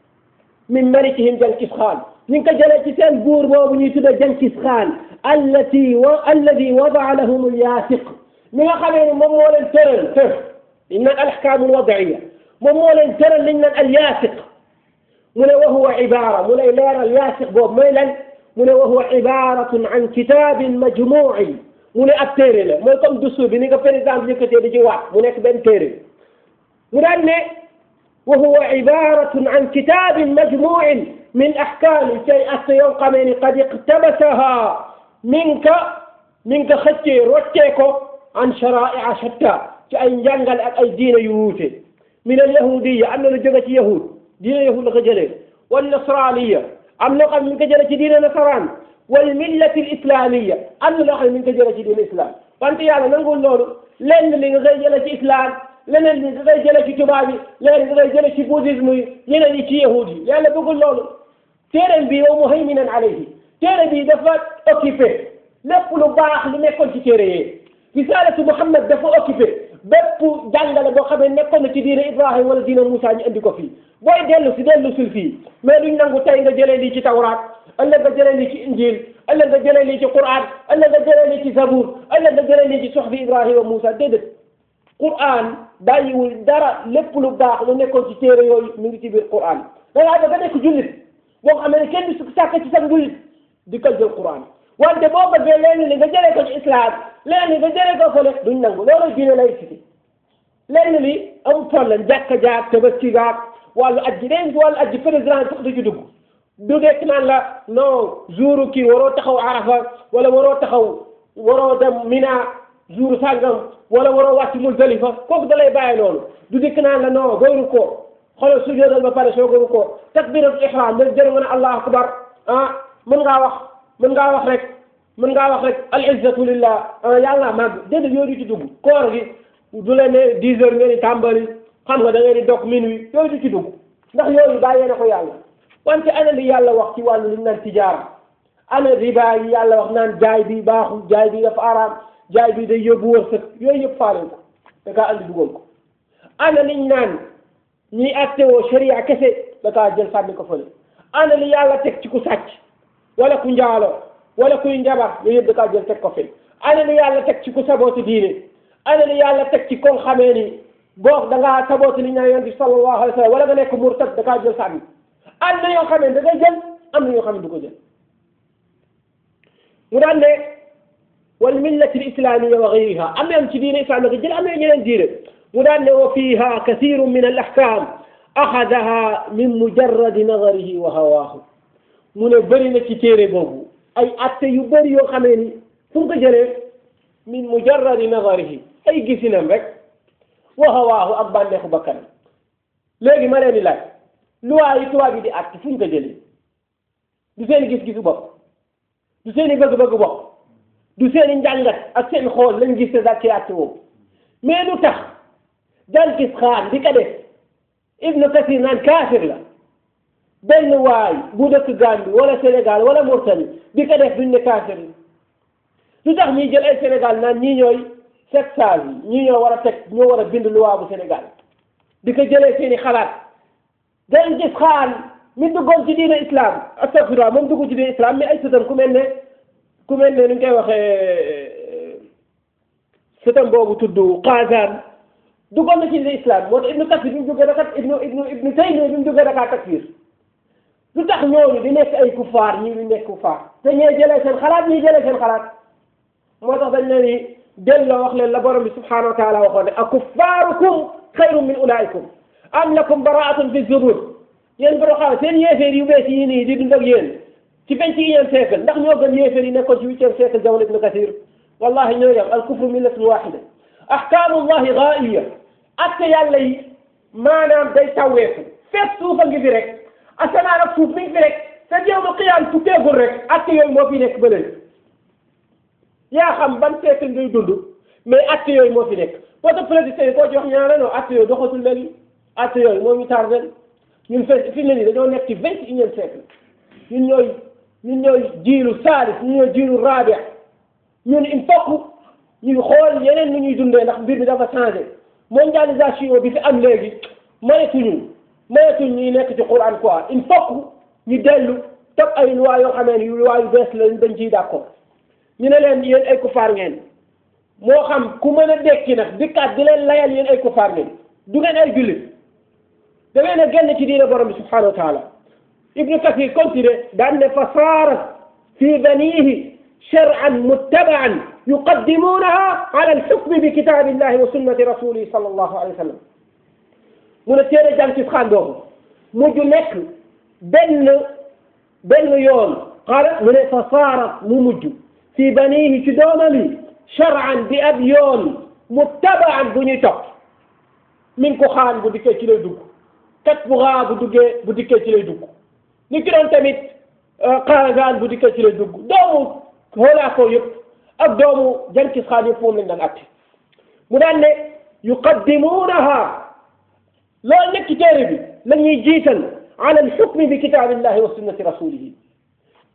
S2: min malikihim Jenkins Khan ñu ngi ko jëlee ci seen buur boobu ñuy tudda Jenkins Khan allati wa alladi wadaa lahum alyaasiq mi nga xamee ni moom moo leen tëral tër liñ naan alahkaamu alwadaiya moom moo leen tëral liñ naan alyaasiq mu ne wa huwa ibaara mu lay leeral yaasiq boobu mooy lan mu ne wa huwa ibaratun an kitaabin majmuuin mu ne ab téere la mooy comme dustu bi ni nga président bi yëkkatee di ci waat mu nekk benn téere mu daan ne wa huwa ibaratun an kitaabin majmuuin min ahkaami cay atte yoo xamee ni qad iqtabasaha min ka min ka xëccee roccee ko an sharaia shatta ci ay njàngale ak ay diine yu wuute min al yahudiya am na lu jóge ci yahud diine yahud la ko jëlee wal nasraniya am na loo xam ne mi ngi ko jëlee ci diine nasaraan wal millati al islamiya am na loo xam ne mi ngi ko jëlee ci diine islam wante yàlla nangul loolu lenn li nga koy jëlee ci islam leneen li nga koy jëlee ci tubaab yi leneen nga koy jëlee ci bouddhisme yi yeneen yi ci yahud yi yàlla bëggul loolu téeréem bi wa muhayminan alayhi téere bi dafa occupé lépp lu baax lu nekkoon ci téere yee risalatu Muhammad dafa occupé bépp jàngale boo xam ne nekkoon na ci diine Ibrahima wala diine Moussa ñu indi ko fii booy dellu si dellu sul fii mais duñ nangu tey nga jëlee lii ci tawraat ëllëg nga jëlee lii ci injil ëllëg nga jëlee lii ci Qur'an ëllëg nga jëlee lii ci Zabour ëllëg nga jëlee lii ci soxbi Ibrahima Moussa déedéet Qur'an bàyyiwul dara lépp lu baax lu nekkoon ci téere yooyu mi ngi ci biir Qur'an da ngaa bëgg a nekk jullit boo xam ne kenn du sàkk ci sa njullit di ko jël Qur'an wante boo bëggee leen li nga jëlee ko ci islam leen li nga jëlee ko fële duñ nangu loolu diine lay cité lenn li amul problème jàkka jaak tabaski gaak wàllu ajji den wàllu ajji président sax du ci dugg du nekk naan la non jour kii waroo taxaw arafa wala waroo taxaw waroo dem mina jour sàngam wala waroo wàcc muzdalifa kooku da lay bàyyi noonu du dikk naan la non booy rukkoo xoolal sujjóotal ba pare soo ko rukkoo takbiratul ihram nga jërë nga ne allahu akbar ah mën ngaa wax mën ngaa wax rek mën ngaa wax rek al izzatu lillah ah yàlla màgg déedéet yooyu du ci dugg koor gi du leen ne dix heures ngeen di tàmbali xam nga da ngeen di dog minuit yooyu du ci dugg ndax yooyu bàyyee na ko yàlla wante ana li yàlla wax ci wàllu li ñu naan tijaara ana riba yi yàlla wax naan jaay bi baaxul jaay bi dafa araam jaay bi day yóbbu wërsëg yooyu yëpp faale ko da kaa andi dugal ko ana liñ naan ñiy attewoo sharia kese da kaa jël sànni ko fële ana li yàlla teg ci ku sàcc wala ku njaalo wala kuy njabar yooyu yëpp da kaa jël teg ko fële ana li yàlla teg ci ku sabooti diine ana li yàlla teg ci kon xamee ni boo da ngaa sabooti li ñu naan yonent bi sallallahu alayhi wa sallam wala nga nekk murtad da kaa jël sànni am na yoo xam ne da ngay jël am na yoo xam ne du ko jël mu daan ne wal millati l islamia wa gayriha am na ci diine islam nga jël am na ñeneen diine mu daan ne wa fiha kathiru min al ahkam axadaha min mujarradi nadarihi wa hawaahu mu ne bëri na ci téere boobu ay atte yu bëri yoo xamee ni fu mu ko jëlee min mujarradi nadarihi ay gisinam rek wa hawaahu ak bànneexu bakkanam léegi ma leen di laaj luwaa yi tubaab yi di àtt fu ñu ko jëlee du seen gis-gisu bopp du seen i bëgg-bëgg bopp du seen i njàngat ak seen xool lañ gis te daal ci àtt woowu mais lu tax Jalkis Xaan di ko def Ibnu Kasir naan kaafir la benn waay bu dëkk Gambie wala Sénégal wala Mauritanie di ko def duñ ne kaafir la lu tax ñuy jël ay Sénégal naan ñii ñooy sept sages yi ñii ñoo war a teg ñoo war a bind luwaa bu Sénégal di ko jëlee seen i xalaat Jalkis Xaan mi duggoon ci diine islam astafirullah moom dugg ci diine islam mais ay sëtam ku mel ne ku mel ne nu ñu koy waxee sëtam boobu tudd Qaazaan duggoon na ci diine islam moo tax ibnu Kasir bi mu jógee dakat ibnu ibnu ibnu Taymiya bi mu jógee dakaa takfir lu tax ñooñu di nekk ay kufaar ñii di nekk kufaar te ñee jëlee seen xalaat ñii jëlee seen xalaat moo tax dañ leen ni delloo wax leen la borom bi subhanahu wa taala waxoon ne akuffaarukum xayrun min ulaikum am lakum baraatun fi zubur yéen borom xam seen yéeféer yu bees yi nii di dund ak yéen ci vingt et unième siècle ndax ñoo gën yéeféer yi nekkoon ci huitième siècle jamono ibnu Kasir wallahi ñoo yem al kufru millatun waxida ahkaamullahi gaa'iya atte yàlla yi maanaam day tawweeku fekk suufa ngi fi rek asamaan ak suuf mi ngi fi rek te yawmal qiyaam tukkeegul rek atte yooyu moo fi nekk ba léegi yaa xam ban siècle ngay dund mais atte yooyu moo fi nekk boo tax président yi koo ci wax ñaare non atte yooyu doxatul léegi atte yooyu moo ñu tardé ñun fe fi mu ne nii dañoo nekk ci vingt et unième siècle ñun ñooy ñun ñooy jiilu saalis ñun ñooy jiilu raabi ñun il faut ñu xool yeneen ni ñuy dundee ndax mbir bi dafa changé mondialisation bi fi am léegi mayetuñu mayetuñ ñuy nekk ci Quran quoi il faut ñu dellu topp ay loi yoo xamee ni loi yu bees la dañ ciy d'accord ñu ne leen yéen ay kufaar ngeen moo xam ku mën a dekki nag dikkaat di leen layal yéen ay kufaar ngeen du ngeen ay jullit da ngeen a génn ci diine borom bi subhanahu wa taala ibnu kasir continue daan ne fa saarat fi banihi shar'an muttaba'an yuqaddimunaha ala alxukmi bi kitabillahi wa sunnati rasulihi sallallahu alayhi wa sallam mu ne téere jàng ci xaan boobu mujj nekk benn benn yoon xaala mu ne fa saarat mu mujj fi banihi ci doomam yi shar'an bi ab yoon muttaba'an bu ñuy topp min ko xaan bu dikkee ci lay dugg kat bu xaa bu duggee bu dikkee ci lay dugg ni ki doon tamit xaagaan bu dikkee ci lay dugg doomu xoolaa ko yëpp ak doomu jankis xaan yëpp moom lañ daan atte mu daan ne yuqaddimuunaha loolu nekk ci téere bi la ñuy jiital ala alxukmi bi kitaabillahi wa sunnati rasulihi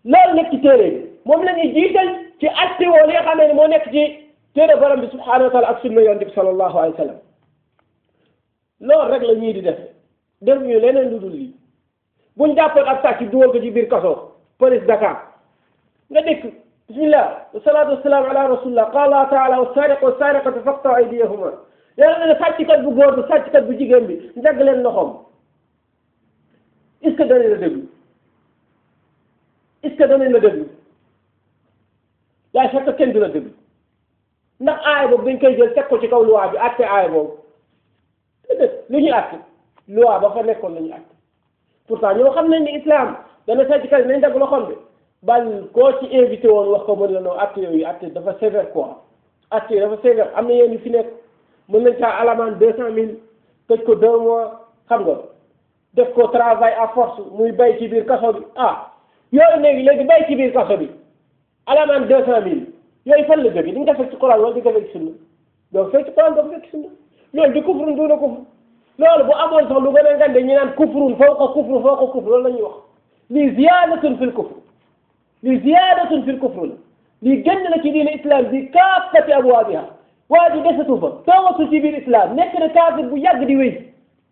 S2: loolu nekk ci téere bi moom la ñuy jiital ci atti woo li nga xam ne moo nekk ci téere borom bi subhanahu wa taala ak sunna yonent bi sallallahu alayhi wa sallam loolu rek la ñii di def def ñu leneen lu dul lii buñ jàppoon ak sàcc dugal ko ci biir kaso police Dakar nga dëkk bismillah wasalaatu wasalaamu ala rasulillah qala allah taala wasariqu wasariqatu faqta aydiyahuma yàlla ne sàcckat bu góor bi sàcckat bu jigéen bi njagg leen loxoom est ce que danañ la déglu est ce que danañ la déglu yaa fekk kenn du la déglu ndax aay boobu dañ koy jël teg ko ci kaw loi bi àtte aay boobu déedéet lu ñuy àtte loi ba fa nekkoon la ñuy àtte pourtant ñoo xam nañ ni islam dana sàcckat yi nañ dagg loxoom bi bal koo ci invité woon wax ko mën la noo àtte yooyu àtte dafa sévère quoi àtte yi dafa sévère am na yéen yu fi nekk mën nañ kaa alamaan deux cent mille tëj ko deux mois xam nga def ko travail à force muy bay ci biir kaso bi ah yooyu léegi léegi bay ci biir kaso bi alamaan deux cent mille yooyu fan la jógee di nga ko fekk ci Quran wala di nga ko fekk ci sunna donc fekk ci Quran doo ko fekk ci sunna loolu di kufrun duuna kufr loolu bu amoon sax lu gën a ngande ñu naan kufrun fawqa kufr fawqa kufr loolu la ñuy wax lii ziyaadatun fil kufr lii ziyaadatun fil kufr la lii génn la ci diine islam bi kaafati abwaabiha waa ji desatu fa toogatu ci biir islam nekk na kaafir bu yàgg di wéy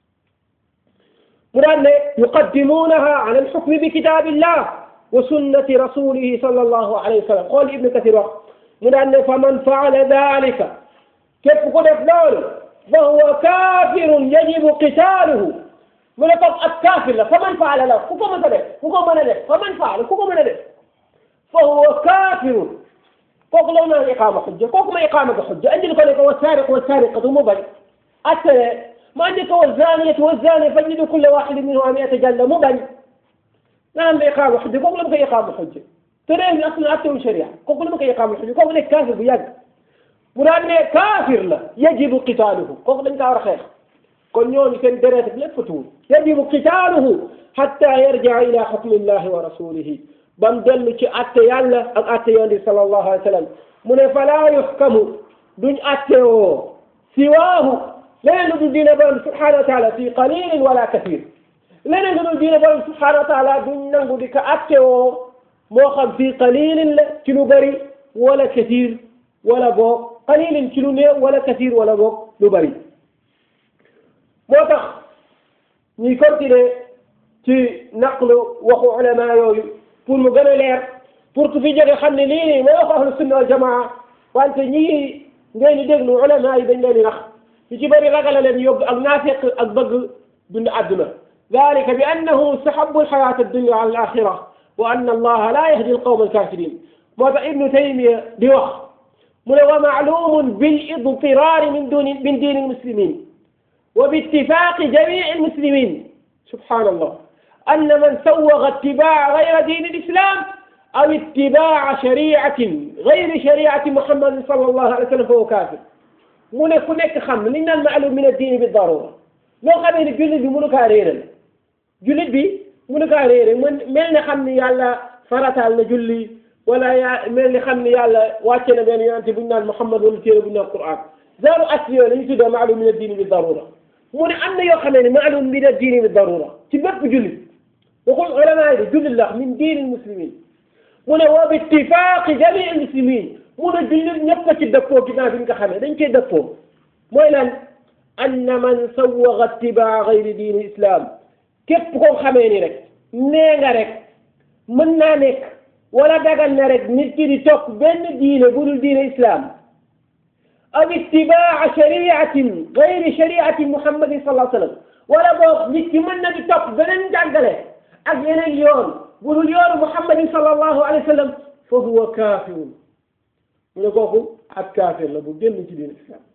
S2: mu daan ne yuqaddimuunaha ala alxukmi bi kitaabillah wa sunnati rasulihi sallallahu alayhi wa sallam xool ibnu kathir wax mu daan ne fa man faala dalika képp ku def loolu fa huwa kaafirun yajibu qitaaluhu mu ne comme ab kaafir la fa man faala la ku ko mën a def ku ko mën a def fa man faala ku ko mën a def fa huwa kaafirun kooku la naan iqaama xujja kooku ma iqaama ga xujja andil ko ne ko wa saariq wa saariqatu mu bañ attale ma andi ko wa zaaniyatu wa zaani fajlidu kulla waxidin minhuma mi'ata jalda mu bañ naan la iqaama xujja kooku la ma koy iqaama xujja te réew mi aslan attewul sharia kooku la ma koy iqaama xujja kooku nekk kaafir bu yàgg mu daan ne kaafir la yajibu qitaaluhu kooku dañ kaa war a xeex kon ñooñu seen deret bi lépp tuur yajibu qitaaluhu hatta yarjaa ila xukmillahi wa rasulihi bam dellu ci atte yàlla ak atte yonent bi sallallahu alayhi wa sallam mu ne falaa yuhkamu duñ atte woo siwaahu leneen lu dul diine borom subhanahu wa taala fi qalilin wala kathir leneen lu dul diine borom subhanahu wa taala duñ nangu di ko atte woo moo xam fi qalilin la ci lu bëri wala kathir wala boog qalilin ci lu néew wala kathir wala boog lu bëri moo tax ñuy continuer ci naqlu waxu ulama yooyu pour mu gën a leer pour que fi jóge xam ne lii nii mooy wax ahlu sunna wal jamaa wante ñii ngeen di déglu ulama yi dañ leen di nax ñu ci bëri ragal leen yóbbu ak naafeq ak bëgg dund àdduna dalika bi annahu istahabbu alxayata addunya ala alaxira wa anna allaha la yahdi alqawma alkafirin moo tax ibnu taymiya di wax mu ne wa maalumun bil idtirari min duni min diini almuslimin wa bi ittifaqi jamii almuslimin subhanallah أن من سوغ اتباع غير دين الإسلام أو اتباع شريعة غير شريعة محمد صلى الله عليه وسلم فهو كافر mu ne ku nekk xam li ñu naan maalum min ad-diin bi darura loo xamee ne jullit bi mënu kaa réeral jullit bi mënu kaa réeral mën mel ne xam ni yàlla farataal na julli wala yaa mel ni xam ni yàlla wàcce na benn yonente bu ñu naan Muhammad wala téere bu ñu naan Qur'an zaaru asli yooyu la ñu tuddee maalum min ad-diin bi darura mu ne am na yoo xamee ne maalum min ad-diin bi darura ci bépp jullit waxul ulama yi de jullit la min diini muslimin mu ne wa bi ittifaaqi jamii muslimin mu ne jullit ñëpp a ci dëppoo ginnaaw bi nga xamee dañ cee dëppoo mooy lan anna man sawwaga ittibaa gayri diini islam képp koo xamee ni rek nee nga rek mën naa nekk wala dagal na rek nit ki di topp benn diine bu dul diine islam aw ittibaa shariatin gayri shariati muhammadin sallallahu alayhi wa sallam wala boog nit ki mën na di topp beneen jàngale ak yeneen yoon bu dul yoonu muhammadin sallallahu alayhi wa sallam fa huwa kaafirun mu ne kooku ak kaafir la bu génn ci diine islam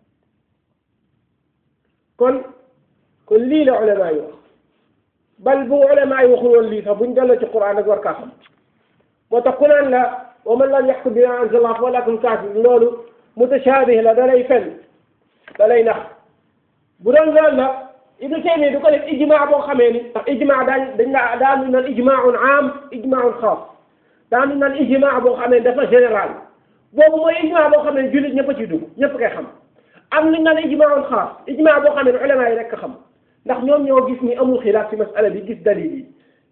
S2: kon kon lii la ulama yi wax bal bu ulama yi waxul woon lii sax buñ delloo ci quran ak war kaa xam moo tax ku naan la wa man lam yaxkum bima anzala fa lakum kaafir loolu mutashaabih la da lay fen da lay nax bu doon loolu la ibnu taymiya du ko def ijmaa boo xamee ni ndax ijmaa daañ dañ la daanu naan ijmaaun aam ijmaaun xaas daanu naan ijmaa boo xamee dafa général boobu mooy ijmaa boo xam ne jullit ñëpp a ciy dugg ñëpp koy xam am nañ naan ijmaaun xaas ijmaa boo xam ne ulama yi rek xam ndax ñoom ñoo gis ni amul xilaaf ci masala bi gis dalil yi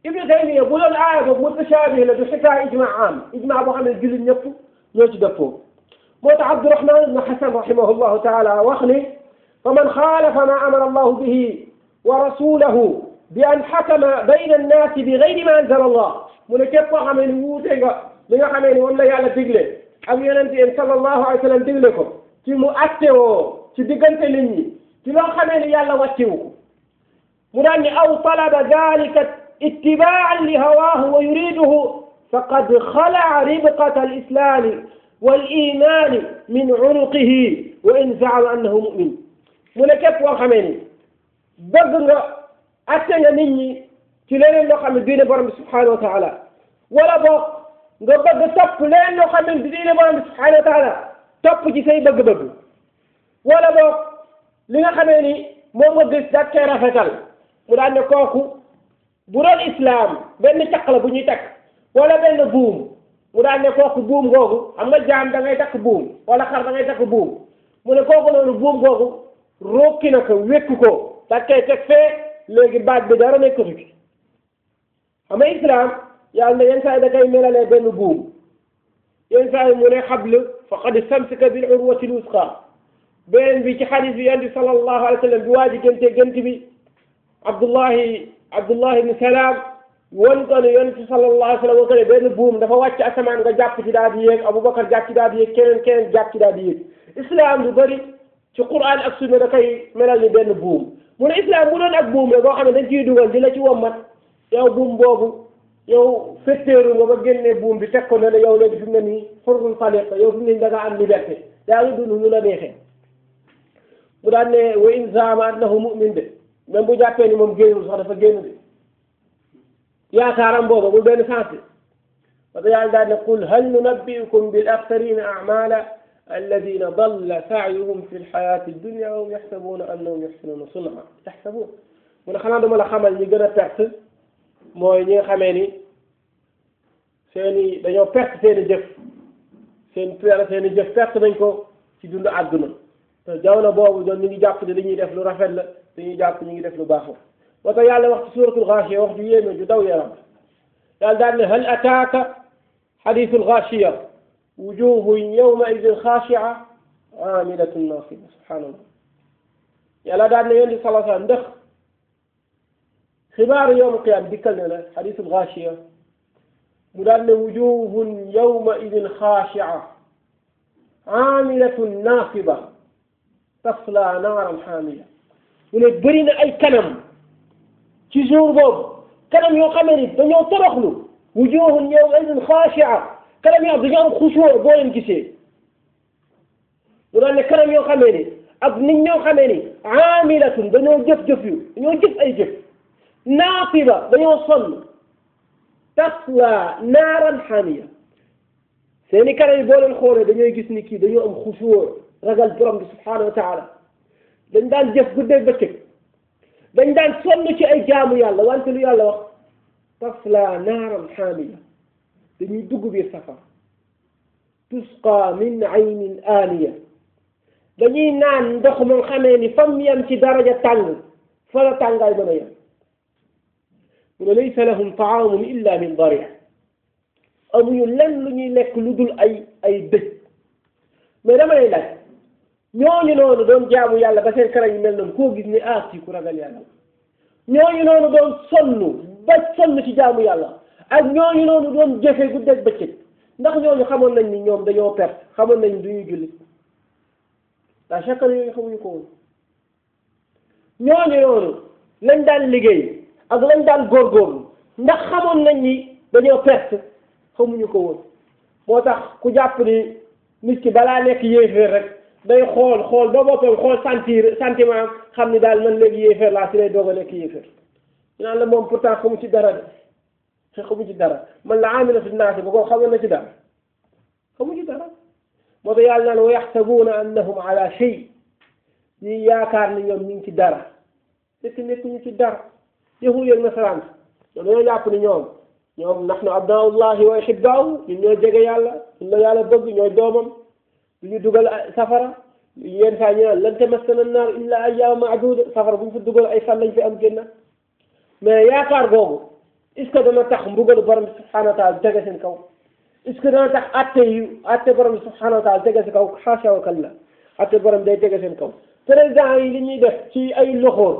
S2: ibnu taymiya bu doon aaya boobu mutashaabih la du xitaa ijma am ijma boo xam ne jullit ñëpp ñoo ci dëppoo moo tax abdurahman ibnu xasan rahimahullahu taala wax ni fa man xaalafa ma amara allahu bihi wa rasulahu bi an xakama bayna annaasi bi gayri ma anzala allah mu ne képp koo xamee ni wuute nga li nga xamee ni moom la yàlla digle ak yonente yéen sallallahu alayhi wa sallam digle ko ci mu attewoo ci diggante nit ñi ci loo xamee ni yàlla wàccewu ko mu daan ni aw talaba dalika ittibaan li hawaahu wa yuriduhu faqad xalaa ribqata alislami walimani min unuqihi wa in zaama annahu mumin mu ne képp koo xamee ni bëgg nga atte nga nit ñi ci leneen loo xam ne diine borom bi subhanahu wa taala wala boog nga bëgg topp leneen loo xam ne diine borom bi subhanahu wa taala topp ci say bëgg-bëgg wala boog li nga xamee ni moom nga gis daat koy rafetal mu daan ne kooku bu doon islam benn caq la bu ñuy takk wala benn buum mu daan ne kooku buum googu xam nga jaam da ngay takk buum wala xar da ngay takk buum mu ne kooku noonu buum googu rokki na ko wékku ko daat koy teg fee léegi baat bi dara nekkatu ci xam nga islam yàlla na yenn saa yi da koy melalee benn buum yenn saa yi mu ne xabl faqad istamsaka bil urwati lusqa beneen bi ci xadis bi yonent bi sallallahu alayhi wa sallam bi waa ji gënte gënt bi Abdullahi Abdullahi ibn Salaam won ko ne yonent bi sallallahu alayhi wa sallam won ko ne benn buum dafa wàcc asamaan nga jàpp ci daal di yéeg Aboubacar jàpp ci daal di yéeg keneen keneen jàpp ci daal di yéeg islam lu bëri ci Qur'an ak sunna da koy melal ni benn buum mu ne islam bu doon ak buum la boo xam ne dañ ciy dugal di la ci wommat yow buum boobu yow fetteeru nga ba génne buum bi teg ko ne la yow léegi fi mu ne nii xurrul xaliq yow fi mu ne nii da nga am liberté daa ngi dund lu la neexee mu daan ne wa in zaama annahu mu'min de même bu jàppee ni moom génnul sax dafa génn de yaakaaram booba bu benn sens bi parce que yàlla daan ne qul hal nunabbi'ukum bil axsarina a'mala alladina dalla sa'yuhum fi lxayati dunya wa hum yaxsabuuna annahum yuxsinuuna sun'a yaxsabuun mu ne xanaa dama la xamal ñi gën a perte mooy ñi nga xamee ni seeni dañoo perte seen i jëf seen seen i jëf perte nañ ko ci dundu àdduna te jamono boobu doon ñu ngi jàpp ne li ñuy def lu rafet la dañuy jàpp ñu ngi def lu baax la moo tax yàlla wax ci suratul Gaashiya wax ju yéeme ju daw yaram yàlla daal ne hal ataaka xadiisul Gaashiya wujuhun yawma idin xaashia amilatun nasiba subhanallah yàlla daal ne yéen di sala sallam ndax xibaaru yawma qiyaam dikkal ne la xadiisul Gaashiya mu daal ne wujuhun yawma idin xaashia amilatun nasiba tasla naaran xaamiya mu ne bëri na ay kanam ci jour boobu kanam yoo xamee ni dañoo toroxlu wujuhun yawma idin xaashia kanam yoo xam dañoo am xusuur boo leen gisee mu daan ne kanam yoo xamee ni ak nit ñoo xamee ni aamilatun dañoo jëf-jëf yu dañoo jëf ay jëf naasiba dañoo sonn tasla naaran xaamiya seeni kanam yi boo leen xoolee dañooy gis ni kii dañoo am xusuur ragal borom bi subhanahu wa taala dañ daan jëf guddeeg bëccëg dañ daan sonn ci ay jaamu yàlla wante lu yàlla wax tasla naaran xaamiya dañuy dugg biir safara tusqa min aynin aaniya dañuy naan ndox moom xamee ni fam yem ci daraja tàng fa la tàngaay mën a yem mu ne laysa lahum taamun illa min dari amuñu lenn lu ñuy lekk lu dul ay ay dëj mais dama lay laaj ñooñu noonu doon jaamu yàlla ba seen kanam yi mel noonu koo gis ni ah ci ku ragal yàlla ñooñu noonu doon sonn ba sonn ci jaamu yàlla ak ñooñu noonu doon jëfe guddeeg bëccëg ndax ñooñu xamoon nañ ni ñoom dañoo perte xamoon nañ du ñuy jullit la chaque yooyu xamuñu ko woon ñooñu noonu lañ daan liggéey ak lañ daan góorgóorlu ndax xamoon nañ ni dañoo perte xamuñu ko woon moo tax ku jàpp ni nit ki balaa nekk yéeféer rek day xool xool ba boppam xool sentir sentiment xam ni daal man léegi yéeféer laa si lay doog a nekk yéeféer ñu naan la moom pourtant xamu ci dara de te xamu ci dara man la amilatu naasi ba ko xamoon na ci dara xamu ci dara moo tax yàlla naan wa yaxsabuuna annahum ala shay ñuy yaakaar ni ñoom ñu ngi ci dara fekk nekkuñu ci dara yahud yeeg nasaraan ñoom dañoo jàpp ni ñoom ñoom nahnu abnaullahi wa ahibbaahu ñun ñoo jege yàlla ñun la yàlla bëgg ñooy doomam du ñu dugal safara yenn saa ñu naan lan tamassana naar illa ayyaama maaduda safara bu ñu fa dugal ay fan lañ fi am génn mais yaakaar googu est ce que dana tax mbugalu borom bi subhanahu wa taala tege seen kaw est ce que dana tax atte yu atte borom bi subhanahu wa taala tege seen kaw xaasa wa kalla atte borom day tege seen kaw président yi li ñuy def ci ay loxoor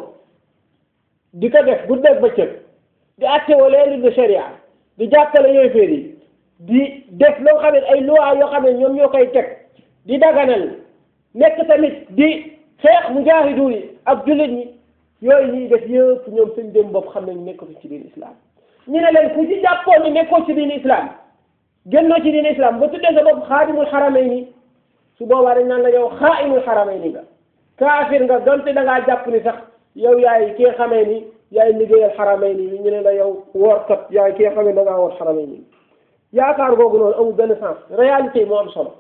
S2: di ko def guddeeg bëccëg di atte wala leen de sharia di jàppale yooyu féer yi di def loo xam ne ay loi yoo xam ne ñoom ñoo koy teg di daganal nekk tamit di xeex mujaahidu yi ak jullit ñi yooyu ñuy def yëpp ñoom seen dem bopp xam nañ nekkatu ci diin islam ñu ne leen ku ci jàppoon ni nekkoo ci diin islam génnoo ci diin islam ba tuddee sa bopp xaadimul xaramayni su boobaa dañ naan la yow xaaimul xaramayni nga kaafir nga donte da ngaa jàpp ni sax yow yaay ki nga xamee ni yaay liggéeyal xaramayni ni ñu ne la yow woorkat yaay ki nga xamee da ngaa woor xaramayni yaakaar googu noonu amul benn sens réalité moo am solo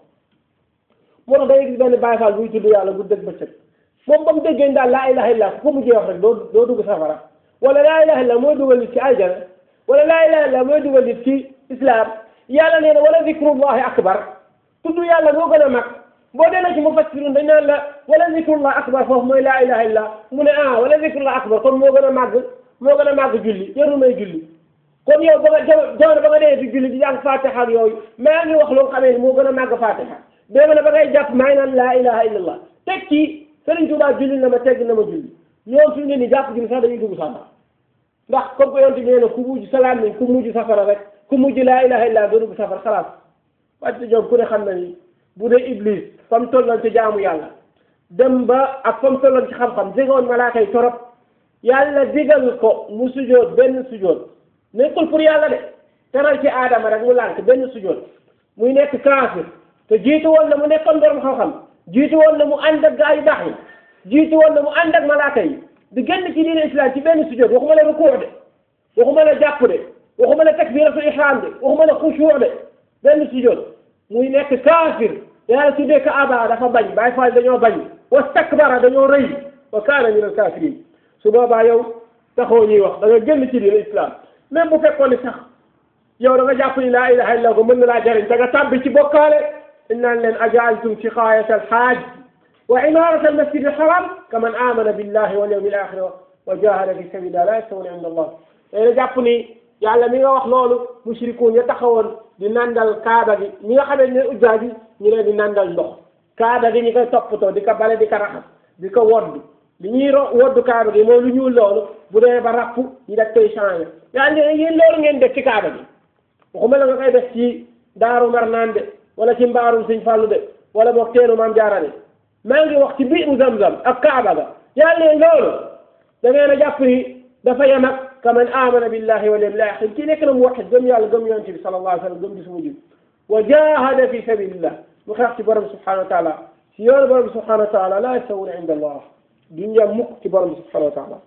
S2: moo tax day gis benn Baay Faal buy tudd yàlla bu dëgg bëccëg moom ba mu déggee daal laa ilaha illa ku ko mujjee wax rek doo doo dugg safara wala laa ilaha illa mooy dugal nit ci aljana wala laa ilaha illa mooy dugal nit ci islam yàlla nee na wala zikrullahi akbar tudd yàlla moo gën a mag boo delloo ci mufassirun dañ naan la wala zikrullahi akbar foofu mooy laa ilaha illa mu ne ah wala zikrullahi akbar kon moo gën a màgg moo gën a màgg julli jarul may julli kon yow ba nga jamono ba nga dee di julli di jàng fatiha ak yooyu maa ngi wax loo xamee ni moo gën a màgg fatiha dégg na ba ngay jàpp maa ngi naan laa ilaha illallah teg ci Sëriñ Tuubaa julli na ma tegg na ma julli ñoom fi mu ne nii jàpp gi sax dañuy dugg safara ndax comme que yonte nee na ku mujj salaam ni ku mujj safara rek ku mujj laa ilaha illallah doo dugg safara xalaat wàcc ñoom ku ne xam na ni bu dee iblis fa mu tolloon ci jaamu yàlla dem ba ak fa mu tolloon ci xam-xam jegoon malaaka yi torop yàlla digal ko mu sujoot benn sujoot nekkul pour yàlla de teral ci aadama rek mu lànk benn sujoot muy nekk kaafir te jiitu woon na mu nekkoon borom xam-xam jiitu woon na mu ànd ak gaa yu baax yi jiitu woon na mu ànd ak malaaka yi di génn ci diine islam ci benn sujoot waxuma la rukuu de waxuma la jàpp de waxuma la takbiratul ihram de waxuma la xusuu de benn sujoot muy nekk kaafir yàlla tuddee ko aba dafa bañ Baay Faal dañoo bañ wastakbara dañoo rëy wa kaana min al kaafiriin su boobaa yow taxoo ñuy wax da nga génn ci diine islam même bu fekkoon ni sax yow da nga jàpp ni laa ilaha illa ko mën na laa jariñ da nga tàbbi ci bokkaale dañ naan leen ajaaltum siqaayata alxaaj wa imarata almasjid alxaram kaman amana billahi wal yawmi alaxir wa jahada fi sabilillah la yastawuna inda allah day jàpp ni yàlla mi nga wax loolu mushrikuun ya taxawoon di nandal kaaba gi ñi nga xamee ne ujjaa gi ñu leen di nandal ndox kaaba gi ñi koy toppatoo di ko bale di ko raxas di ko wodd li ñuy ro woddu kaaba gi mooy lu ñuul loolu bu dee ba rapp ñu def koy changé yaa ngi yéen loolu ngeen def ci kaaba gi waxuma la nga koy def ci daaru marnaan de wala ci mbaarum sëñ fàllu de wala boog teenu maam jaara de maa ngi wax ci biiru zamzam ak kaaba ga yaa ngi loolu da ngeen a jàpp ni dafa yem ak kaman amana billahi wal yawmil axir kii nekk na mu waxit gëm yàlla gëm yonent bi sallallahu alayhi wa sallam gëm bis mujj wa jahada fi sabilillah mu xeex ci borom subhanahu wa taala si yoonu borom subhanahu wa taala la yastawuna inda allah duñ yem mukk ci borom bi subhanahu wa taala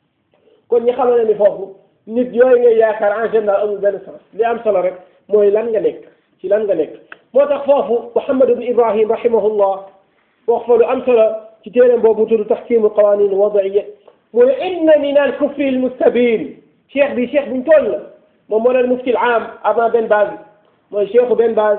S2: kon ñi xamal ne ni foofu nit yooyu ngay yaakaar en général amul benn sens li am solo rek mooy lan nga nekk ci lan nga nekk moo tax foofu Muhammad ibn Ibrahim rahimahullah wax fa lu am solo ci téeréem boobu mu tudd taxkimu qawanin wadaiya mu ne inna min al kufri al mustabin cheikh bi cheikh buñ toll la moom moo doon mufti al am avant Ben Baz mooy cheikhu Ben Baz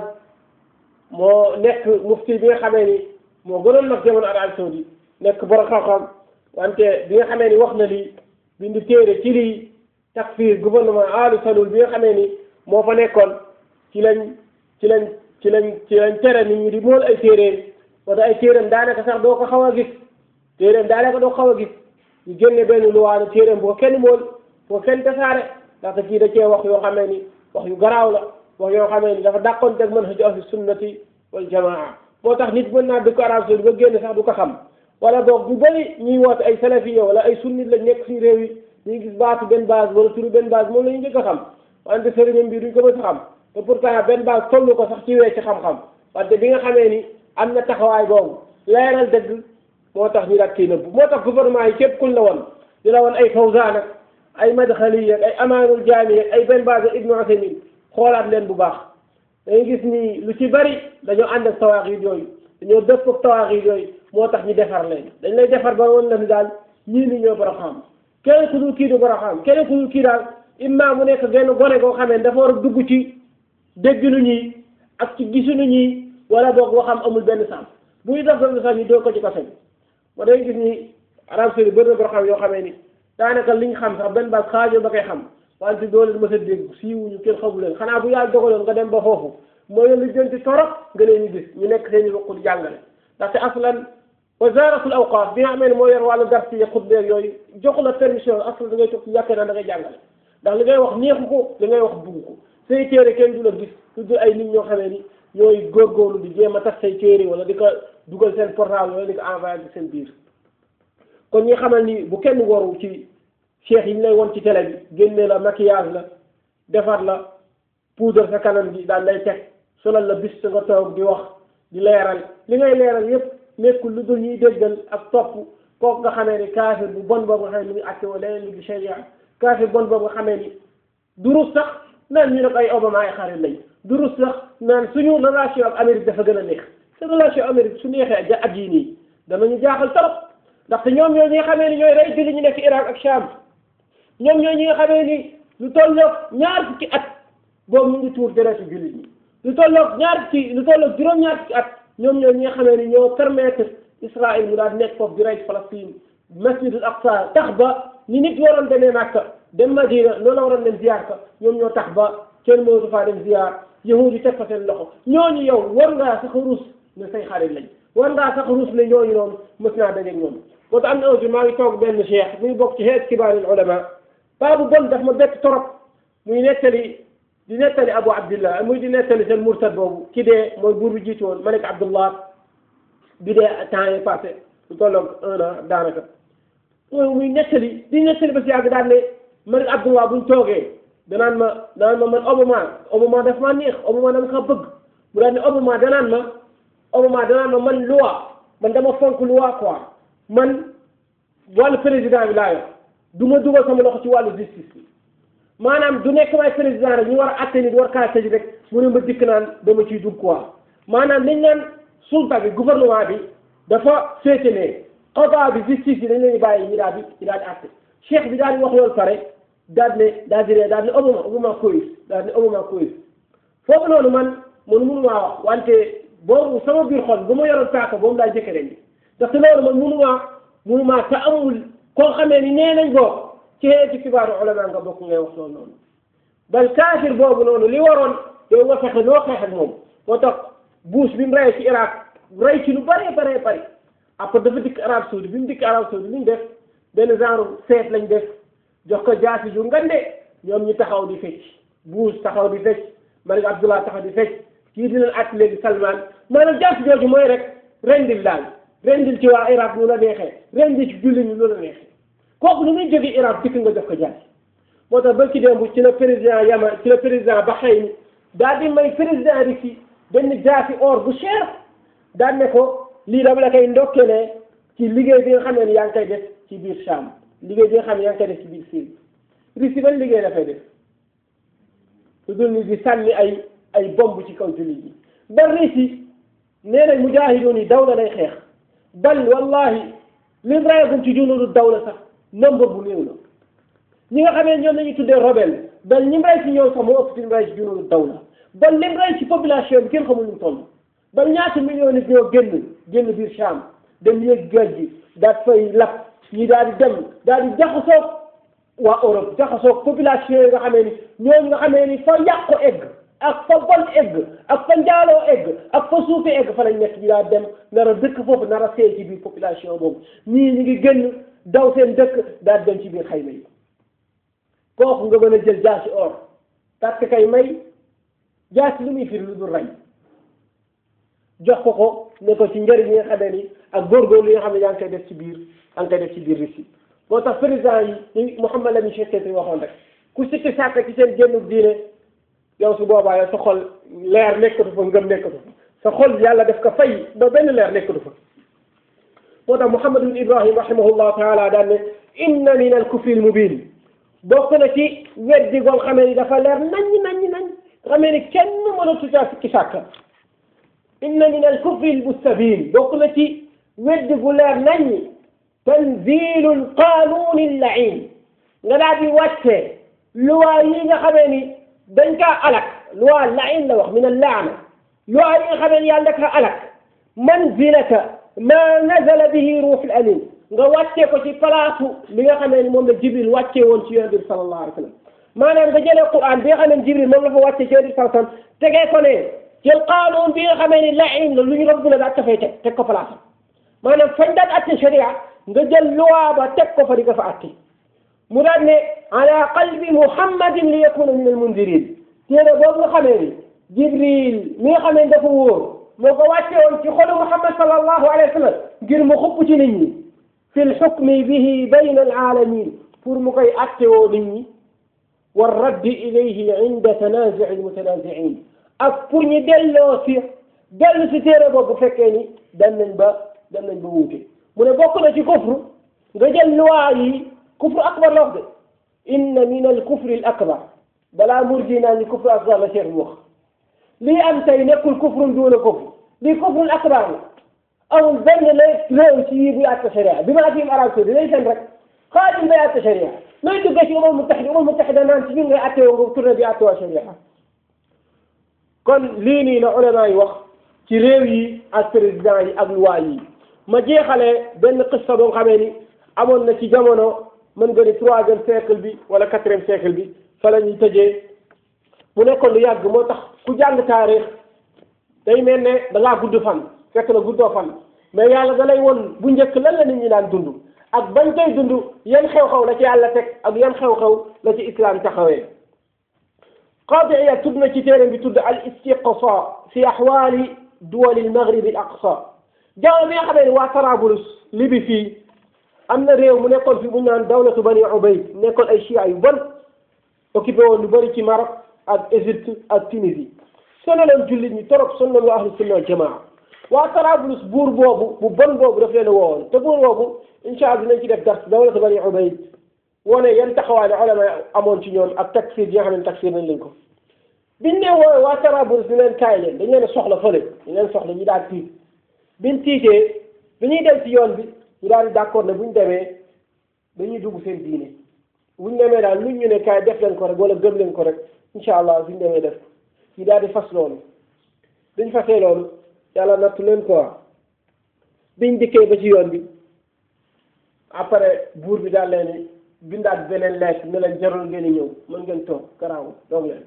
S2: moo nekk mufti bi nga xamee ni moo gënoon nag jamono Arabie Saoudite nekk borom xam-xam wante bi nga xamee ni wax na lii bind téere ci lii takfir gouvernement alu salul bi nga xamee ni moo fa nekkoon ci lañ ci lañ ci lañ ci lañ tere nit ñi di mool ay téeréem wala ay téeréem daanaka sax doo ko xaw a gis téeréem daanaka doo ko xaw a gis ñu génne benn luwaanu téeréem boo kenn mool boo kenn tasaare ndaxte kii da cee wax yoo xamee ni wax yu garaaw la wax yoo xamee ni dafa dàqoon teg manhaj ahli sunnati wal jamaa moo tax nit mën naa dëkk arab saudi ba génn sax du ko xam wala boog ñu bëri ñuy woote ay salafiya wala ay sunnit lañ nekk suñu réew yi ñu gis baatu benn base wala turu benn base moom la ñu njëkk a xam wante sëriñam bi duñ ko mës a xam te pourtant benn base tollu ko sax ci wee ci xam-xam wante bi nga xamee ni am na taxawaay boobu leeral dëgg moo tax ñu daat kii nëbb moo tax gouvernement yi képp kuñ la woon di la woon ay fawzaan ak ay madxali ak ay amaanul jaami ak ay benn base ibnu usaymin xoolaat leen bu baax dañuy gis ni lu ci bari dañoo ànd ak tawaaxid yooyu dañoo dëpp ak tawaaxid yooyu moo tax ñu defar leen dañ lay defar ba woon la ni daal ñii ni ñoo borom xam kenn ku dul kii du borom xam kenn ku dul kii daal imma mu nekk genn gone goo xamee dafa war a dugg ci dégginu ñi ak ci gisunu ñi wala boog waxam amul benn sens buy def benn sax ñu doo ko ci kaso bi moo day gis ni arab saudi bëri na borom xam yoo xamee ni daanaka liñ xam sax benn baas xaajoo ba koy xam wante doo leen mës a dégg siiwuñu kenn xamu leen xanaa bu yàlla dogaloon nga dem ba foofu mooy li jënti torop nga leen di gis ñu nekk seen i ruq di jàngale ndaxte aslan wasaratul awqaaf bi nga xamee ne moo yor wàllu gar si xutbeeg yooyu jox la permission aslan da ngay toog ci yàkkee naan da ngay jàngale ndax li ngay wax neexu ko li ngay wax bugg ko say téere kenn du la gis lu dul ay nit ñoo xamee ni ñooy góorgóorlu di jéem a tas say téere wala di ko dugal seen portable wala di ko envoyé ci seen biir kon ñi xamal ni bu kenn waru ci cheikh yi ñu lay won ci télé bi génne la maquillage la defar la poudre sa kanam bi daal lay teg solal la bis nga toog di wax di leeral li ngay leeral yépp nekkul lu dul ñuy déggal ak topp kooku nga xamee ni kaafir bu bon boobu nga xamee ni mu ngi àtte wala leneen lu di sharia kaafir bon boobu nga xamee ni durus sax naan ñu ne ko ay Obama ay xarit lañ durus sax naan suñu relation ak Amérique dafa gën a neex te relation Amérique su neexee ja at yii nii danañu jaaxal trop ndaxte ñoom ñoo ñi nga xamee ni ñooy rey julli ñu nekk Irak ak Sham ñoom ñoo ñi nga xamee ni lu tolloog ñaar fukki at boobu ñu ngi tuur deretu jullit ñi lu tolloog ñaar fukki lu tolloog juróom-ñaar fukki at ñoom ñoo ñi nga xamee ni ñoo permettre Israël mu daal nekk foofu di rey Palestine masjidul Aqsa tax ba ni nit waroon demee Makka dem Madina loolu la waroon dem ziar ka ñoom ñoo tax ba kenn mënatu faa dem ziar yahud yi teg fa seen loxo ñooñu yow war ngaa sax ruus ne say xarit lañ war ngaa sax ruus ne ñooñu noonu mës naa dajeeg ñoom moo tax am na aussi maa ngi toog benn cheikh muy bokk ci xeet kibaaril ulama paa bu bon daf ma bett torop muy nettali di nettali Abu Abdillah muy di nettali seen murtad boobu ki dee mooy buur bi jiitu woon Malik Abdullah bi dee temps yi passé lu tolloog un an daanaka mooy muy nettali di nettali ba si yàgg daal ne Malik Abdullah buñ toogee danaan ma danaan ma man Obama Obama daf maa neex Obama dama ko bëgg mu daal ne Obama danaan ma Obama danaan ma man loi man dama fonk loi quoi man wàllu président bi laa yor du ma dugal sama loxo ci wàllu justice bi maanaam du nekk may président rek ñu war a atte nit war kaa tëj rek mu ne ma dikk naan dama ciy dugg quoi maanaam liñ naan sulta bi gouvernement bi dafa féete ne xadaa bi justice bi dañ leen di bàyyi ñi daal di ñi daal di atte cheikh bi daal di wax loolu pare daal ne daal di ree daal ne Obama Obama koyis daal ne Obama koyis foofu noonu man man mënu maa wax wante boobu sama biir xol bu ma yoroon saako boobu laa jëkke ren bi ndaxte loolu man mënu maa mënu maa te amul koo xamee ni nee nañ bokk ci ci kibaaru ulama nga bokk ngay wax loolu noonu bal kaafir boobu noonu li waroon yow nga fexe noo xeex ak moom moo tax Bush bi mu rey ci Irak rey ci lu bëree bëree bëri après dafa dikk Arab Saoudi bi mu dikk Arab Saoudi li ñu def benn genre seet lañ def jox ko jaasi ju ngande ñoom ñu taxaw di fecc Bush taxaw di fecc Malik Abdullah taxaw di fecc kii dinañ at léegi Salman maanaam jaasi jooju mooy rek rendil daal rendil ci waa Irak ñu la neexee rendil ci julli ñu lu la neexee kooku nu muy jógee Irak dikk nga jox ko jaasi moo tax ba ci démb ci la président Yaman ci la président Bahreïn daal di may président Russie benn jaasi or bu cher daal ne ko lii dama la koy ndokkelee ci liggéey bi nga xam ne yaa ngi koy def ci biir Cham liggéey bi nga xam ne yaa ngi koy def ci biir Syrie Russie ban liggéey dafay def lu dul ni di sànni ay ay bomb ci kaw jullit yi ba Russie nee nañ mujaahidoon yi dawla lay xeex bal wallahi li rayagum ci junudu dawla sax nombre bu néew la ñi nga xamee ñoom lañuy tuddee rebelle bal ñi rey ci ñoom sax moo ëpp ci lim rey ci junudu dawla bal lim rey ci population bi kenn xamul ñu toll ba ñaata millions nit ñoo génn génn biir Cham dem yéeg géej gi daal fay lap ñi daal di dem daal di jaxasoog waa Europe jaxasoog population yi nga xamee ni ñooñu nga xamee ni fa yàqu egg ak fa bon egg ak fa njaaloo egg ak fa suufe egg fa lañ nekk ñi daal dem nar a dëkk foofu nar a seey ci biir population boobu ñii ñi ngi génn daw seen dëkk daal dem ci biir xayma yi kooku nga mën a jël jaasi or parce que kay may jaasi lu muy firi lu dul rey jox ko ko ne ko ci njëriñ yi nga xam ne ni ak góorgóorlu yi nga xam ne yaa ngi koy def ci biir yaa ngi koy def ci biir Russie moo tax président yi ñu Mouhamed Lamine Cheikh Keyti waxoon rek ku sikki sàkk ci seen génn diine yow su boobaa yow sa xol leer nekkatu fa ngëm nekkatu fa sa xol yàlla def ko fay ba benn leer nekkatu fa moo tax Mouhamed ibn Ibrahim rahimahullahu taala daan ne inna min al kufri al mubin bokk na ci weddi goo xamee ni dafa leer nañ nañ nañ xamee ni kenn mënatu caa sikki sàkk inna min al kufri al mustabin bokk na ci weddi gu leer nañ tanzilu al qanun al lain nga daal di wàcce luwaa yi nga xamee ni dañ kaa alak luwaa lain la wax min al laana luwaa yi nga xamee ni yàlla kaa alak manzilata ma nazala bihi ruux al amin nga wàccee ko ci palaatu li nga xamee ni moom la jibril wàccee woon ci yonent bi sallallahu alayhi wa sallam maanaam nga jëlee Qur'an bi nga xam ne Jibril moom la fa wàcce ci yonent sallallahu alayhi wasallam tegee ko ne jël qaanuun bi nga xamee ni laim la lu ñu rëbb la daal dafay teg teg ko place maanaam fañ daan atte sharia nga jël loi ba teg ko fa di ko fa atte mu daan ne ala qalbi muhammadin li yakuna min al mundirin téere boobu nga xamee ni Jibril mi nga xamee ni dafa wóor moo ko wàcce woon ci xolu Muhammad sallallahu alayhi wa sallam ngir mu xupp ci nit ñi fi lxukmi bihi bayna alaalamin pour mu koy attewoo nit ñi wa raddi ilayhi inda tanazuci almutanaziin ak pour ñu delloo si dellu si téere boobu bu fekkee ni dem nañ ba dem nañ ba wuute mu ne bokk na ci kufru nga jël luwaa yi kufru akbar la wax de inna min al kufri al akbar balaa murji naa ni kufru akbar la cheikh bi wax lii am tey nekkul kufrun duuna kufr lii kufrun akbar la amul benn lay réew ci yii buy àtte sharia bi ma atim arab saudi lay seen rek xaadim day àtte sharia nooy duggee ci umar mutaxida umar mutaxida naan ci ñun ngay àtte woo nga tourné di àtte waa sharia kon lii nii la ulama yi wax ci réew yi ak président yi ak loi yi ma jeexalee benn qissa boo xamee ni amoon na ci jamono mën nga ni troisième siècle bi wala quatrième siècle bi fa la ñuy tëjee mu nekkoon lu yàgg moo tax ku jàng taarix day mel ne da ngaa gudd fan fekk na guddoo fan mais yàlla da lay won bu njëkk lan la nit ñi daan dund ak bañ koy dund yan xew-xew la ci yàlla teg ak yan xew-xew la ci islam taxawee qaadi Iyaad tudd na ci téere bi tudd al istiqsa fi axwaali duwali al maghrib al aqsa jamono bi nga xamee ne waa Tarablus libi fii am na réew mu nekkoon fi bu ñu naan dawlatu bani Ubayd nekkoon ay chia yu bon occupé woon lu bëri ci Maroc ak Égypte ak Tunisie sonaloon jullit ñi torop sonaloon waa ahlu sunna wal jamaa waa Tarablus buur boobu bu bon boobu daf leen a woowoon te buur boobu incha allah dinañ ci def dars dawlatu bani Ubayd wone yan taxawaay la ulama amoon ci ñoom ak takfir yi nga xam ne takfir nañ leen ko biñ ne woowe waa Tarablus ñu leen kaay leen dañ leen a soxla fële ñu leen soxla ñu daal tiit biñ tiitee bi ñuy dem ci yoon bi ñu daal di d'accord ne buñ demee dañuy dugg seen diine buñ demee daal luñ ñu ne kaay def leen ko rek wala gëm leen ko rek incha allah buñ demee def ko ñu daal di fas loolu biñ fasee loolu yàlla nattu leen quoi biñ dikkee ba ci yoon bi après buur bi daal leen bindaat beneen lekk ne leen jarul ngeen di ñëw mën ngeen toog garaaw doog leen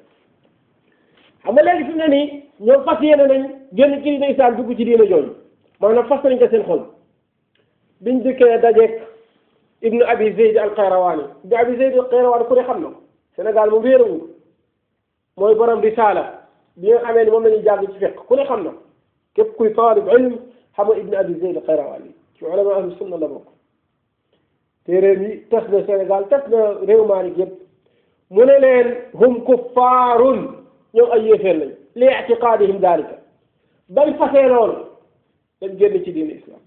S2: xam nga léegi fi mu ne nii ñoom fas yéene nañ génn ci diine islam dugg ci diine jooju maanaam fas nañ ko seen xol biñ dikkee dajeeg ibnu abi zeyd al qayrawaani ibnu abi zeyd al qayrawaani ku ne xam na ko Sénégal moom réerawul mooy borom risaala bi nga xamee ni moom la ñuy jàng ci fiq ku ne xam na képp kuy taalib ilm xam nga ibnu abi zeyd al qayrawaani ci ulama ahlu sunna la bokk te réew yi tas na Sénégal tas na réew Maalik yëpp mu ne leen hum kuffaarun ñoom ay yéeféer lañ li ictiqaadihim daalika bañ fasee loolu dañ génn ci diine islam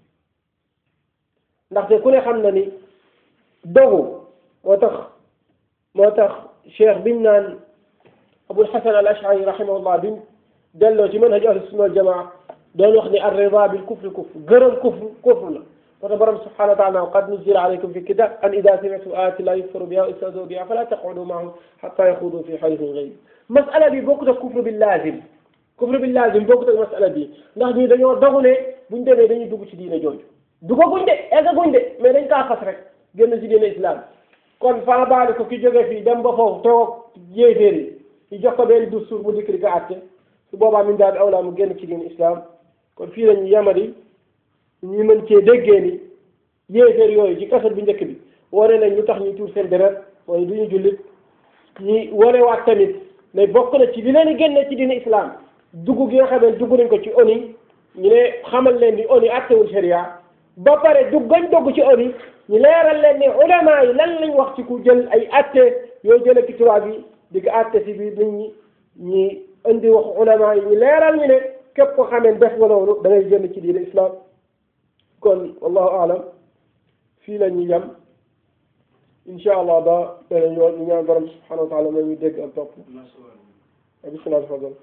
S2: ndaxte ku ne xam na ni dogu moo tax moo tax cheikh biñ naan abul hasan al ashari rahimahullah biñ delloo ci manhaj ahlu sunna wal jamaa doon wax ni ar rida bil kufri kufr gërëm kufr kufr la moo tax borom subhanahu wa taala qad nuzila alaykum fi kitab an ida samitum ayati la yukfaru biha wa yustahzau biha fala taqudu maahum hatta yaxudu fi hadithin ghayri masala bi bokkut ak kufru bil lazim kufru bil lazim bokkut ak masala bi ndax ñii dañoo dogu ne buñ demee dañuy dugg ci diine jooju duggaguñ de eggaguñ de mais dañ kaa fas rek génn ci diine islam kon faa baali ko ki jóge fii dem ba foofu toog yéeféer yi ñu jox ko benn dustuur mu dikk di ko àtte su boobaa min daal awlaa mu génn ci diine islam kon fii lañu yamadi ñu mën cee déggee ni yéeféer yooyu ci kasat bu njëkk bi wane nañ ñu tax ñu tuur seen deret mooy du ñu jullit ñi wane waat tamit mais bokk na ci li leen di génne ci diine islam dugg gi nga xam ne dugg nañ ko ci ONU ñu ne xamal leen ni ONU attewul sharia ba pare dugg gañ dugg ci ONU ñu leeral leen ni ulama yi lan lañ wax ci ku jël ay atte yooyu jële ci tubaab yi di ko atte si biir nit ñi ñi indi wax ulama yi ñu leeral ñu ne képp ko xamee def nga loolu da ngay génn ci diine islam kon wallahu alam fii la ñu yem incha allah ba beneen yoon ñu ñaan borom subhanahu wa taala mooy ñu dégg ak topp bismillah tafadal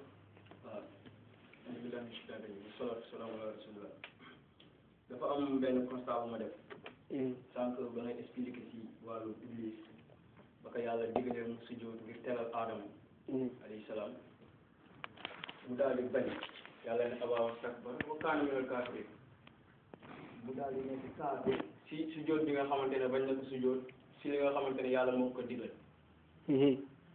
S3: dafa am benn constat bu ma def sànq ba ngay expliqué si wàllu iblis ba ko yàlla digalee mu sujjóot ngir teral aadama alayhi salaam mu daal di bañ yàlla ne abaa wastakbara wa kaana minal kaafiriin mu daal di nekk kaafir si sujjóot bi nga xamante ne bañ na ko sujjóot si li nga xamante ne yàlla moo ko digal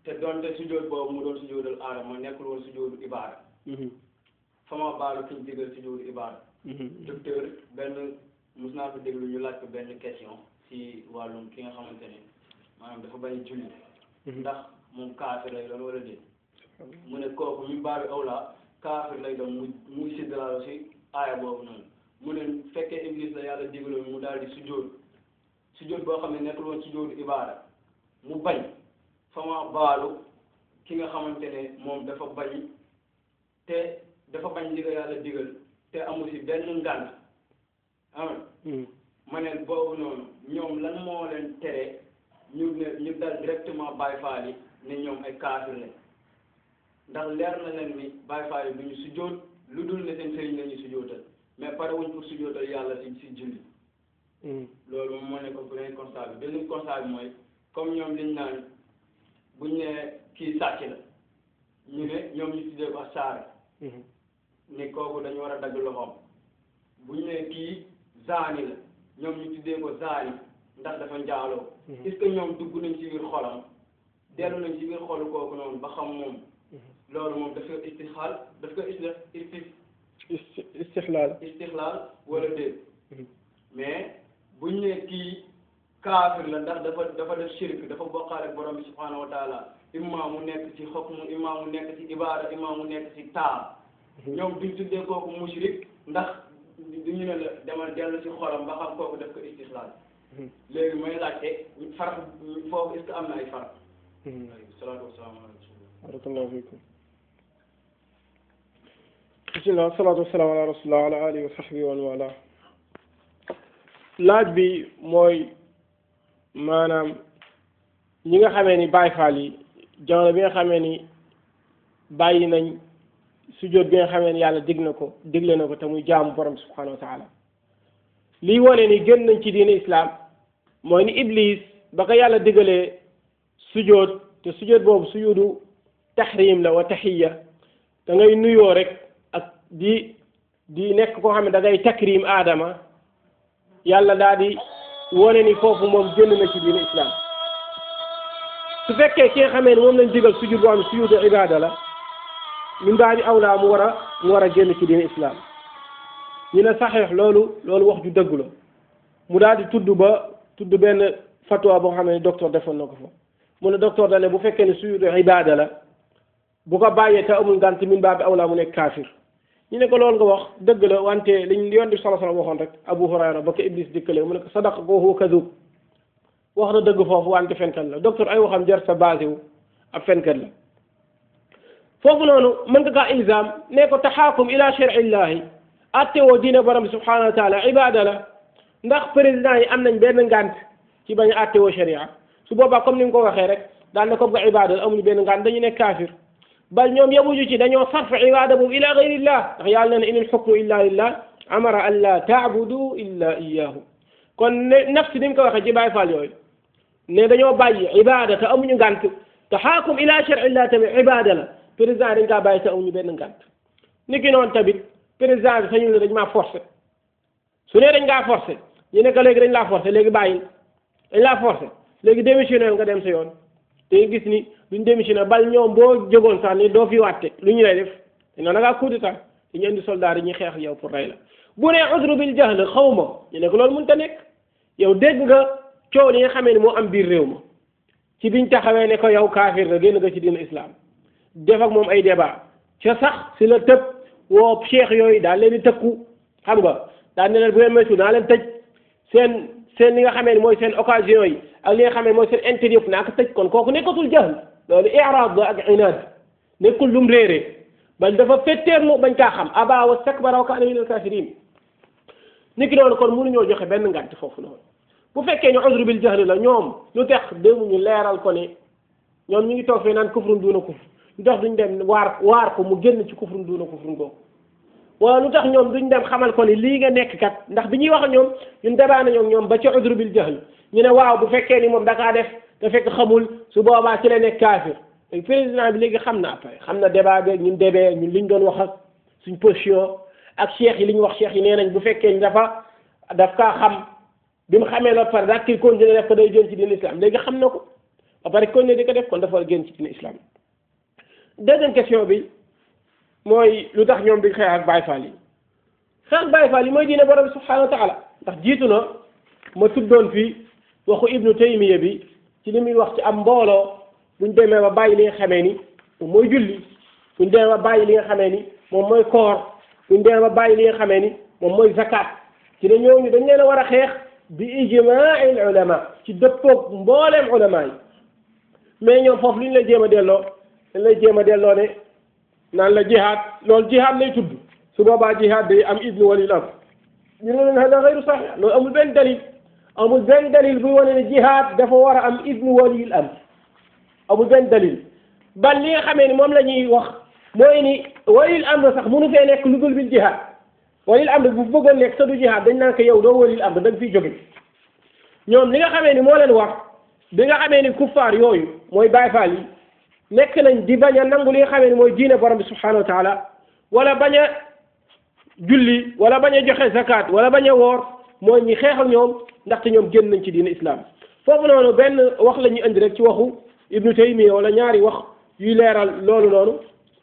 S3: te doonte sujjóot boobu mu doon sujjóotal aadama nekkul woon sujjóotu ibaada fa ma baalu ki ñu digal sujjóotu ibaada docteur benn mus naa ko déglu ñu laaj ko benn question si wàllum ki nga xamante ne maanaam dafa bañ julli ndax moom kaafir lay doon wala déet mu ne kooku mi baabi awla kaafir lay doon mu muy siddalaalo si aaya boobu noonu mu ne fekkee iblis la yàlla digaloon mu daal di sujjóot sujjóot boo xam ne nekkul woon sujjóotu ibaada mu bañ fa ma baalu ki nga xamante ne moom dafa bañ te dafa bañ li nga yàlla digal te amu si benn ngànt ah ma ne boobu noonu ñoom lan moo leen tere ñu ne ñu dal directement Baay Faal yi ne ñoom ay kaafir lañ ndax leer na leen ni Baay Faal yi du ñu sujjóot lu dul ne seen sëriñ la ñu sujjóotal mais pare wuñ pour sujjóotal yàlla si si julli loolu moom moo nekkoon premier constat bi benn constat bi mooy comme ñoom liñ naan buñ ne kii sàcc la ñu ne ñoom ñu tuddee ko saare ni kooku dañu war a dagg loxoom buñ ne kii zaani la ñoom ñu tuddee ko zaani ndax dafa njaaloo est-ce que ñoom dugg nañ ci biir xolam dellu nañ ci biir xolu kooku noonu ba xam moom loolu moom daf ko istixaal daf ko isti isti
S1: istixlaal
S3: istixlaal wala déet mais buñ ne kii kaafir la ndax dafa dafa def shirk dafa bokkaale ak borom bi subhaanahu wa taala imma mu nekk ci xokmu imma mu nekk ci ibaada imma mu nekk ci taam ñoom duñ tuddee kooku mushrik ndax duñu ne la demal dellu ci xolam ba xam kooku def ko istixlaal léegi may laajte farq foofu est-ce que am na ay farq salaatu wasalaam ala rasulillah
S1: barakallahu fikum bismillah salaatu wasalaam ala rasulillah ala alihi wa sahbihi wa man wala laaj bi mooy maanaam ñi nga xamee ni Baay Faal yi jamono bi nga xamee ni bàyyi nañ sujjóot bi nga xamee ni yàlla dig na ko digle na ko te muy jaamu borom subhanahu wa taala lii wane ni gën nañ ci diine islam mooy ni iblis ba ko yàlla digalee sujjóot te sujjóot boobu sujudu tahrim la wa tahiya da ngay nuyoo rek ak di di nekk koo xam ne da ngay takrim aadama yàlla daal di wane ni foofu moom génn na ci diine islam su fekkee ki nga xamee ni moom lañ digal sujud boo xam ne sujudu ibada la min baa bi awlaa mu war a mu war a génn ci diine islam ñu ne saxiix loolu loolu wax ju dëgg la mu daal di tudd ba tudd benn fatwa boo xam ne docteur defoon na ko fa mu ne docteur da ne bu fekkee ne sujudu ibada la bu ko bàyyee te amul ngànt min baa bi awlaa mu nekk kaafir ñu ne ko loolu nga wax dëgg la wante liñ yoon di sala sala waxoon rek Abu Hurayra ba ko Iblis dikkalee mu ne ko sadaq ko huwa kadub wax na dëgg foofu wante fenkat la docteur ay waxam jar sa basé wu ab fenkat la foofu noonu mën nga kaa ilzam ne ko taxaakum ila shar'illahi atte woo diine borom bi subhanahu wa taala ibada la ndax président yi am nañ benn ngànt ci bañ a atte woo sharia su boobaa comme ni nga ko waxee rek daal ne comme que ibada la amuñu benn ngànt dañu nekk kaafir bal ñoom yamuñu ci dañoo sarf ibada boobu ila gayrillah ndax yàlla ne inil xukmu illa lillah amara an la taabudu illa iyahu kon ne nafsi ni mu ko waxee ci Baay Faal yooyu ne dañoo bàyyi ibada te amuñu ngànt te xaakum ila shar'illah tamit ibada la président dañ kaa bàyyi te amuñu benn ngànt ni ki noonu tamit président bi sañul ne dañ maa forcé su ne dañ ngaa forcé ñu ne ko léegi dañ laa forcé léegi bàyyil dañ laa forcé léegi démissionné nga dem sa yoon te gis ni duñ démissionné bal ñoom boo jógoon sax ni doo fi wàtte lu ñu lay def te noonu da ngaa coup d'état dañu indi soldat yi ñuy xeex yow pour rey la bu nee udru bil jahl xaw ma ñu ne ko loolu mënut a nekk yow dégg nga coow li nga xamee ni moo am biir réew ma ci biñ taxawee ne ko yow kaafir nga génn nga ci diina islam def ak moom ay débat ca sax si la tëb woo cheikh yooyu daal leen di tëkku xam nga daal ne leen bu ngeen moytu naa leen tëj seen seen li nga xamee ni mooy seen occasion yi ak li nga xamee mooy seen intérêt yëpp naa ko tëj kon kooku nekkatul jahl loolu iraad la ak inaad nekkul lum réeree bal dafa fetteerlu bañ kaa xam aba wa stakbara wa kaana min al kafirin ni ki noonu kon mënuñoo joxe benn ngànt foofu noonu bu fekkee ñu uzru bil jahli la ñoom lu tax dému ñu leeral ko ne ñoom ñu ngi toog fee naan kufrun duuna kufr lu tax duñ dem waar waar ko mu génn ci kufrun duuna kufrun googu wala lu tax ñoom duñ dem xamal ko ni lii nga nekk kat ndax bi ñuy wax ak ñoom ñun dabaa nañoo ñoom ba ci uzru bil jahl ñu ne waaw bu fekkee ni moom dakaa def te fekk xamul su boobaa ci la nekk kaafir léegi président bi léegi xam na après xam na débat beeg ñun débee ñun liñ doon wax ak suñ position ak cheikh yi li ñu wax cheikh yi nee nañ bu fekkee ni dafa daf kaa xam bi mu xamee la par dak ki continuer def ko day jël ci diin islam léegi xam na ko
S2: ba pare kon ne di ko def kon dafa war a génn ci diine islam deuxième question bi mooy lu tax ñoom di xeex ak Baay Faal yi xeex ak Baay Faal yi mooy diine borom bi subhanahu wa taala ndax jiitu na ma tuddoon fii waxu ibnu taymiya bi ci li muy wax ci am mbooloo buñ demee ba bàyyi li nga xamee ni moom mooy julli buñ demee ba bàyyi li nga xamee ni moom mooy koor buñ demee ba bàyyi li nga xamee ni moom mooy zakat ci ne ñooñu dañ leen a war a xeex bi ijmaai al ulama ci dëppoog mbooleem ulama yi mais ñoom foofu lu ñu la jéem a delloo dañ lay jéem a delloo ne naan la jihaad loolu jihaad lay tudd su boobaa jihaad day am idnu walil am ñu ne leen hada gayru saxiix loolu amul benn dalil amul benn dalil buy wane ne jihaad dafa war a am idnu walil am amul benn dalil bal li nga xamee ni moom la ñuy wax mooy ni walil amr sax mënu fee nekk lu dul bil jihaad walil amr bu bëggoon nekk sa du jihaad dañ naan ko yow doo walil amr da nga fiy jóge ñoom li nga xamee ni moo leen wax bi nga xamee ni kuffaar yooyu mooy Baay Faal yi nekk nañ di bañ a nangu li nga xamee ni mooy diine borom bi subhanahu wa taala wala bañ a julli wala bañ a joxe zakat wala bañ a woor mooy ñi xeex ak ñoom ndaxte ñoom génn nañ ci diine islam foofu noonu benn wax la ñuy indi rek ci waxu ibnu taymiya wala ñaari wax yuy leeral loolu noonu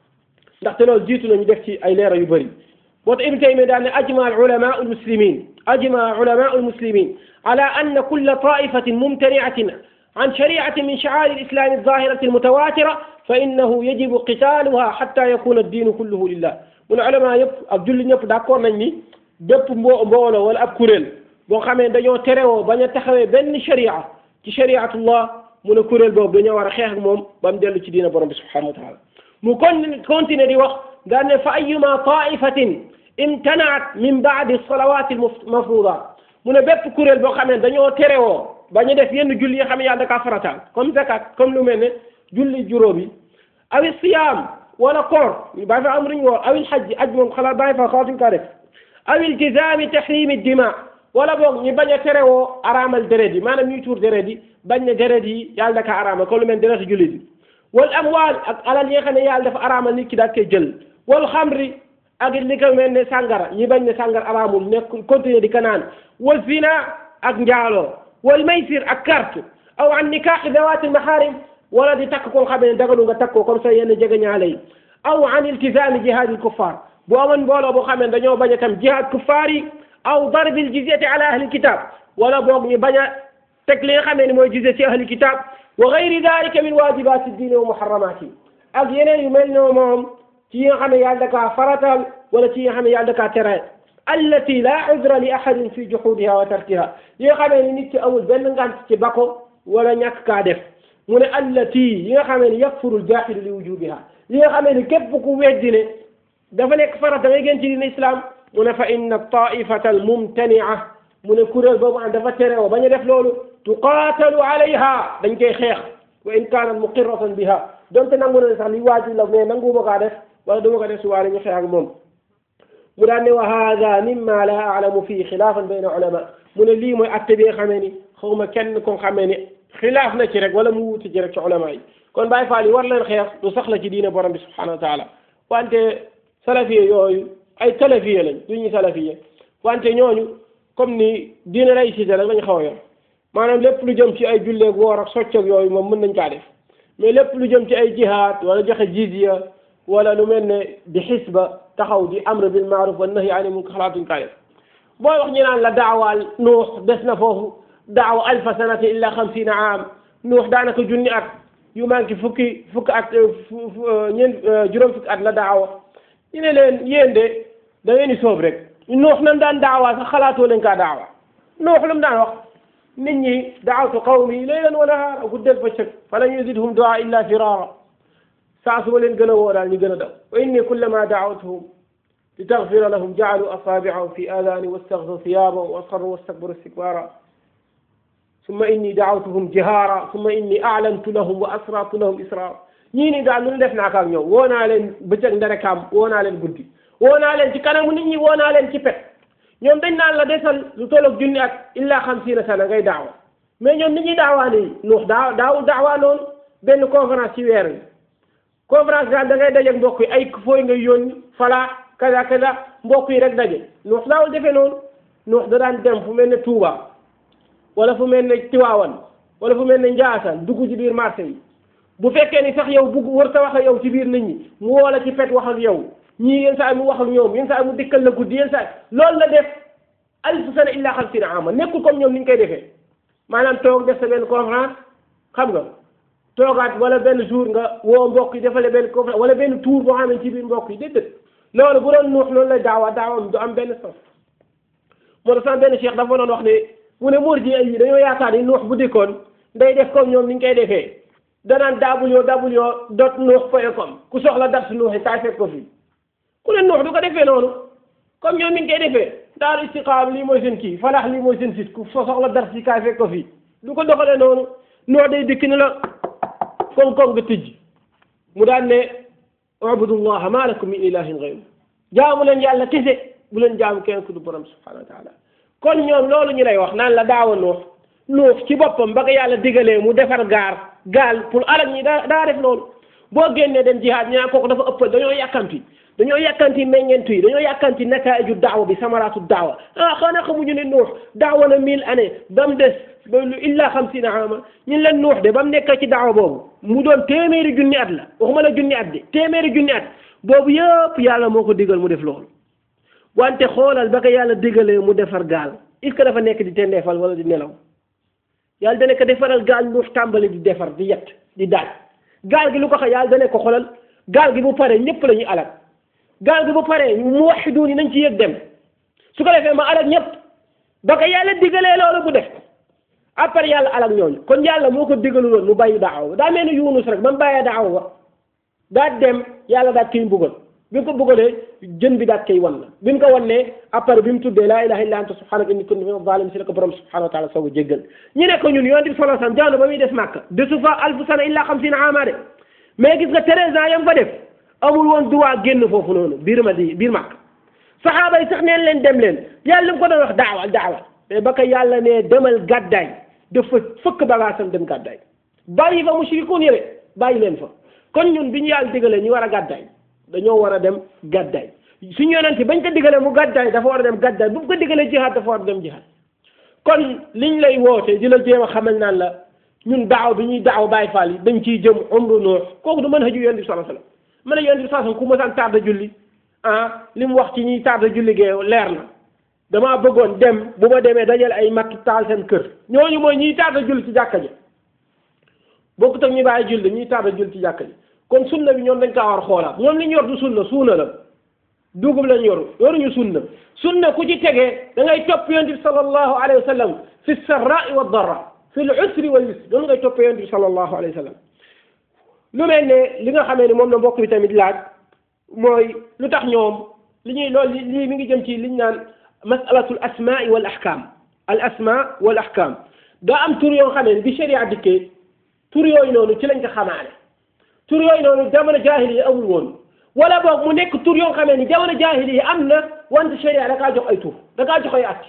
S2: ndaxte loolu jiitu nañu def ci ay leeral yu bëri moo tax ibnu taymiya daal ne ajma al ulama al muslimin ajma ulama al muslimin ala anna kulla taifatin mumtaniatin عن شريعة من شعائر الإسلام الظاهرة المتواترة فإنه يجب قتالها حتى يكون الدين كله لله من علماء يب ak julli ñëpp d'accord nañ ni bépp mbo mbooloo wala ab kuréel boo xamee dañoo terewoo bañ a taxawee benn sharia ci shariatullah mu ne kuréel boobu dañoo war a xeex ak moom ba mu dellu ci diina borom bi subhanahu wa taala mu kon continuer di wax daan ne fa ayuma taifatin imtanaat min baadi salawati almafrudat mu ne bépp kuréel boo xamee dañoo terewoo bañu def yenn julli yi xam ne yàlla da kaa farataal comme zakat comme lu mel ne julli juróom yi awi siyaam wala koor ñu bàyyi fa am ruñ woor awil xajji aj moom xalaat bàyyi fa xaatuñ kaa def aw iltizaami tahrimi dima wala boog ñu bañ a terewoo araamal deret yi maanaam ñuy tuur deret yi bañ ne deret yi yàlla da kaa araamal comme lu mel deretu jullit yi wal amwaal ak alal yi nga xam ne yàlla dafa araamal nit ki daal koy jël wal xamri ak li ko mel ne sàngara ñi bañ ne sàngara araamul nekk continuer di ko naan wal zina ak njaaloo wal maysir ak carte aw an nikaaxi dawaati maharim wala di takk koo xam ne dagalu nga takk ko comme ça yenn jege ñaale yi aw an iltizaami jihaadil kuffar bu amoon mbooloo boo xam ne dañoo bañ a tam jihaad kuffaar yi aw darbil jizyati ala ahli kitab wala boog ñu bañ a teg li nga xam ne mooy jizya ci ahli kitab wa gayri dalika min wajibati diine wa muharramati ak yeneen yu mel ne moom ci yi nga xam ne yàlla da kaa faratal wala ci yi nga xam ne yàlla da kaa tere allati la udra li ahadin fi juhudiha wa tarkiha yi nga xamee ni nit ki amul benn ngant ci bako wala ñàkk kaa def mu ne allati yi nga xamee ni yakfuru aljahilu li wujubiha yi nga xamee ni képp ku weddi ne dafa nekk farat da ngay gën ci diine islam mu ne fa inna taifata almumtania mu ne kuréel boobu am dafa terewoo bañ a def loolu tuqaatalu alayha dañ koy xeex wa in kaanat muqirratan biha donte nangu na sax li waajib la mais nanguuma kaa def wala duma ko def su waale ñu xeex ak moom mu daan ne wa hada mimma la alamu fii xilaafan bayna ulama mu ne lii mooy atte bi nga xamee ni xawma kenn ko xamee ni xilaaf na ci rek wala mu wuti ci rek ci ulama yi kon Baay Faal yi war leen xeex du sax la ci diine borom bi subhanahu wa taala wante salafiye yooyu ay talafiye lañ du ñuy salafiye wante ñooñu comme ni diine laïcité rek lañ xaw a yor maanaam lépp lu jëm ci ay julleeg woor ak soccoog yooyu moom mën nañ kaa def mais lépp lu jëm ci ay jihaad wala joxe jizya wala lu mel ne di xisba taxaw di amr bil maaruf wa nahyi ani munkar xalaatuñ kaa def booy wax ñu naan la daawaal nuux des na foofu daawa alfa sanati illa xamsina aam nuux daanaka junni at yu manqué fukki fukki at ñeent juróom fukki at la daawa ñu ne leen yéen de da ngeen di soob rek nuux nam daan daawaa sax xalaatoo leen kaa daawa nuux lu mu daan wax nit ñi daawtu qawmi laylan wa nahaara guddeel bëccëg fa lam yazidhum duaa illa firara saa su ma leen gën a woo daal ñu gën a daw wa inni kullama daawtuhum li taxfira lahum jaalu asaabiahum fi aadaani wastaxdu thiyaabahum wa asarru wastakbaru istikbaara summa inni daawtuhum jihaara summa inni aalantu lahum wa asrartu lahum israara ñii nii daal lu def naa ko ak ñoom woo naa leen bëccëg nderekaam woo naa leen guddi woo naa leen ci kanamu nit ñi woo naa leen ci pet ñoom dañ naan la desal lu tolloog junni at illa xamsiina sana ngay daawa mais ñoom nit ñuy daawaa nii nuux daaw daawul daawaa noonu benn conférence ci weer wi conférence daal da ngay dajeeg mbokk yi ay fooy ngay yónni falaa kaza kaza mbokk yi rek daje nuux daawul defee noonu nuux da daan dem fu mel ne Touba wala fu mel ne Tiwaawan wala fu mel ne Njaasaan dugg ci biir marché yi bu fekkee ni sax yow bugg war sa wax ak yow ci biir nit ñi mu woo la ci pet wax ak yow ñii yenn saa yi mu wax ak ñoom yenn saa yi mu dikkal la guddi yenn saa yi loolu la def alfu sana illa xamsina ama nekkul comme ñoom ni ñu koy defee maanaam toog def sa benn conférence xam nga toogaat wala benn jour nga woo mbokk yi defale benn conférence wala benn tour boo xam ne ci biir mbokk yi déedéet loolu bu doon nuux loolu la daawa daawam du am benn sens moo tax sama benn cheikh dafa doon wax ne mu ne muur ji yi dañoo yaakaar ni nuux bu dikkoon day def comme ñoom ni ñu koy defee danaan www dot nuux point com ku soxla dars nuux yi kaay fekk ko fii ku ne nuux du ko defee noonu comme ñoom ni ñu koy defee daaru istiqaam lii mooy seen kii falax lii mooy seen site ku soxla dars yi kaay fekk ko fii du ko doxalee noonu nuux day dikk ni la koŋ koŋ nga tëj mu daan ne ubudullaha ma lakum min ilahin gayru jaamu leen yàlla kese bu leen jaamu kenn ku du borom subhanahu wa taala kon ñoom loolu ñu lay wax naan la daawa nuux nuux ci boppam ba ko yàlla digalee mu defar gaar gaal pour alal ñi daa daa def loolu boo génnee dem jihaad ñu naan kooku dafa ëppal dañoo yàkkanti dañoo yàkkanti meññeentu yi dañoo yàkkanti nataaju daawa bi samaraatu daawa ah xanaa xamuñu ne nuux daawa na mille années ba mu des ba lu illa xamsina ama ñun leen nuux de ba mu nekk ci daawa boobu mu doon téeméeri junni at la waxuma la junni at de téeméeri junni at boobu yëpp yàlla moo ko digal mu def loolu wante xoolal ba ko yàlla digalee mu defar gaal est-ce que dafa nekk di tendeefal wala di nelaw yàlla dana ko defaral gaal nuux tàmbali di defar di yett di daaj gaal gi lu ko xa yàlla dana ko xoolal gaal gi bu paree ñëpp la ñuy alal gaal gi bu paree mu waxidu ni nañ ci yëg dem su ko defee ma alal ñëpp ba ko yàlla digalee loolu bu def après yàlla alal ñooñu kon yàlla moo ko digalu loon mu bàyyi daaw daa mel ni yunus rek ba mu bàyyee daaw ba daa dem yàlla daat koy mbugal bi mu ko mbugalee jën bi daat koy wan la bi mu ko wannee après bi mu tuddee laa ilaha illa anta subhanaka inni kuntu mina zalimin si la ko borom subhanahu wa taala soog a jéggal ñu ne ko ñun yonent bi sallallahu alayhi wasallam jamono ba muy des màkka desu fa alfu sana illa xamsina ama de mais gis nga treize ans yam fa def amul woon droit génn foofu noonu biir ma di biir màkk saxaaba yi sax neen leen dem leen yàlla mu ko doon wax daawal daawal mais ba ko yàlla ne demal gàddaay dafa fëkk bagaasam dem gàddaay bàyyi fa mushrikuun yële bàyyi leen fa kon ñun bi ñu yàlla digalee ñu war a gàddaay dañoo war a dem gàddaay suñu yonente bañ ko digalee mu gàddaay dafa war a dem gàddaay bu ko digalee jihaad dafa war a dem jihaad kon liñ lay woote di la jéem a xamal naan la ñun daaw bi ñuy daaw Baay Faal yi dañ ciy jëm umru nuux kooku du mën haju yonent bi sallallahu alayhi wasallam ma ne yonent bi sallallahu alayhi wasallam ku mësaan tarda julli ah li mu wax ci ñuy tarda julli gee leer na damaa bëggoon dem bu ma demee dajale ay matt taal seen kër ñooñu mooy ñiy tarda julli ci jàkka ji bokkut ak ñu bàyyi julli ñuy tarda julli ci jàkka ji kon sunna bi ñoom dañ kaa war xoolaat ñoom li ñu yor du sunna suuna la dugub lañ yor yoruñu sunna sunna ku ci tegee da ngay topp yonent bi sallallahu alayhi wa sallam fi sarra'i wa darra fi l usri wal yusri doonu ngay topp yonent bi sallallahu alayhi wa sallam lu mel ne li nga xamee ne moom la mbokk bi tamit laaj mooy lu tax ñoom li ñuy loolu lii mi ngi jëm ci liñ naan masalatul asmaai wal ahkam al asma wal ahkam daa am tur yoo xamee ne bi sharia dikkee tur yooyu noonu ci lañ ko xamaale tur yooyu noonu jamono jaahili yi amul woon wala boog mu nekk tur yoo xamee ni jamono jaahili yi am na wante sharia da kaa jox ay tur da kaa jox ay at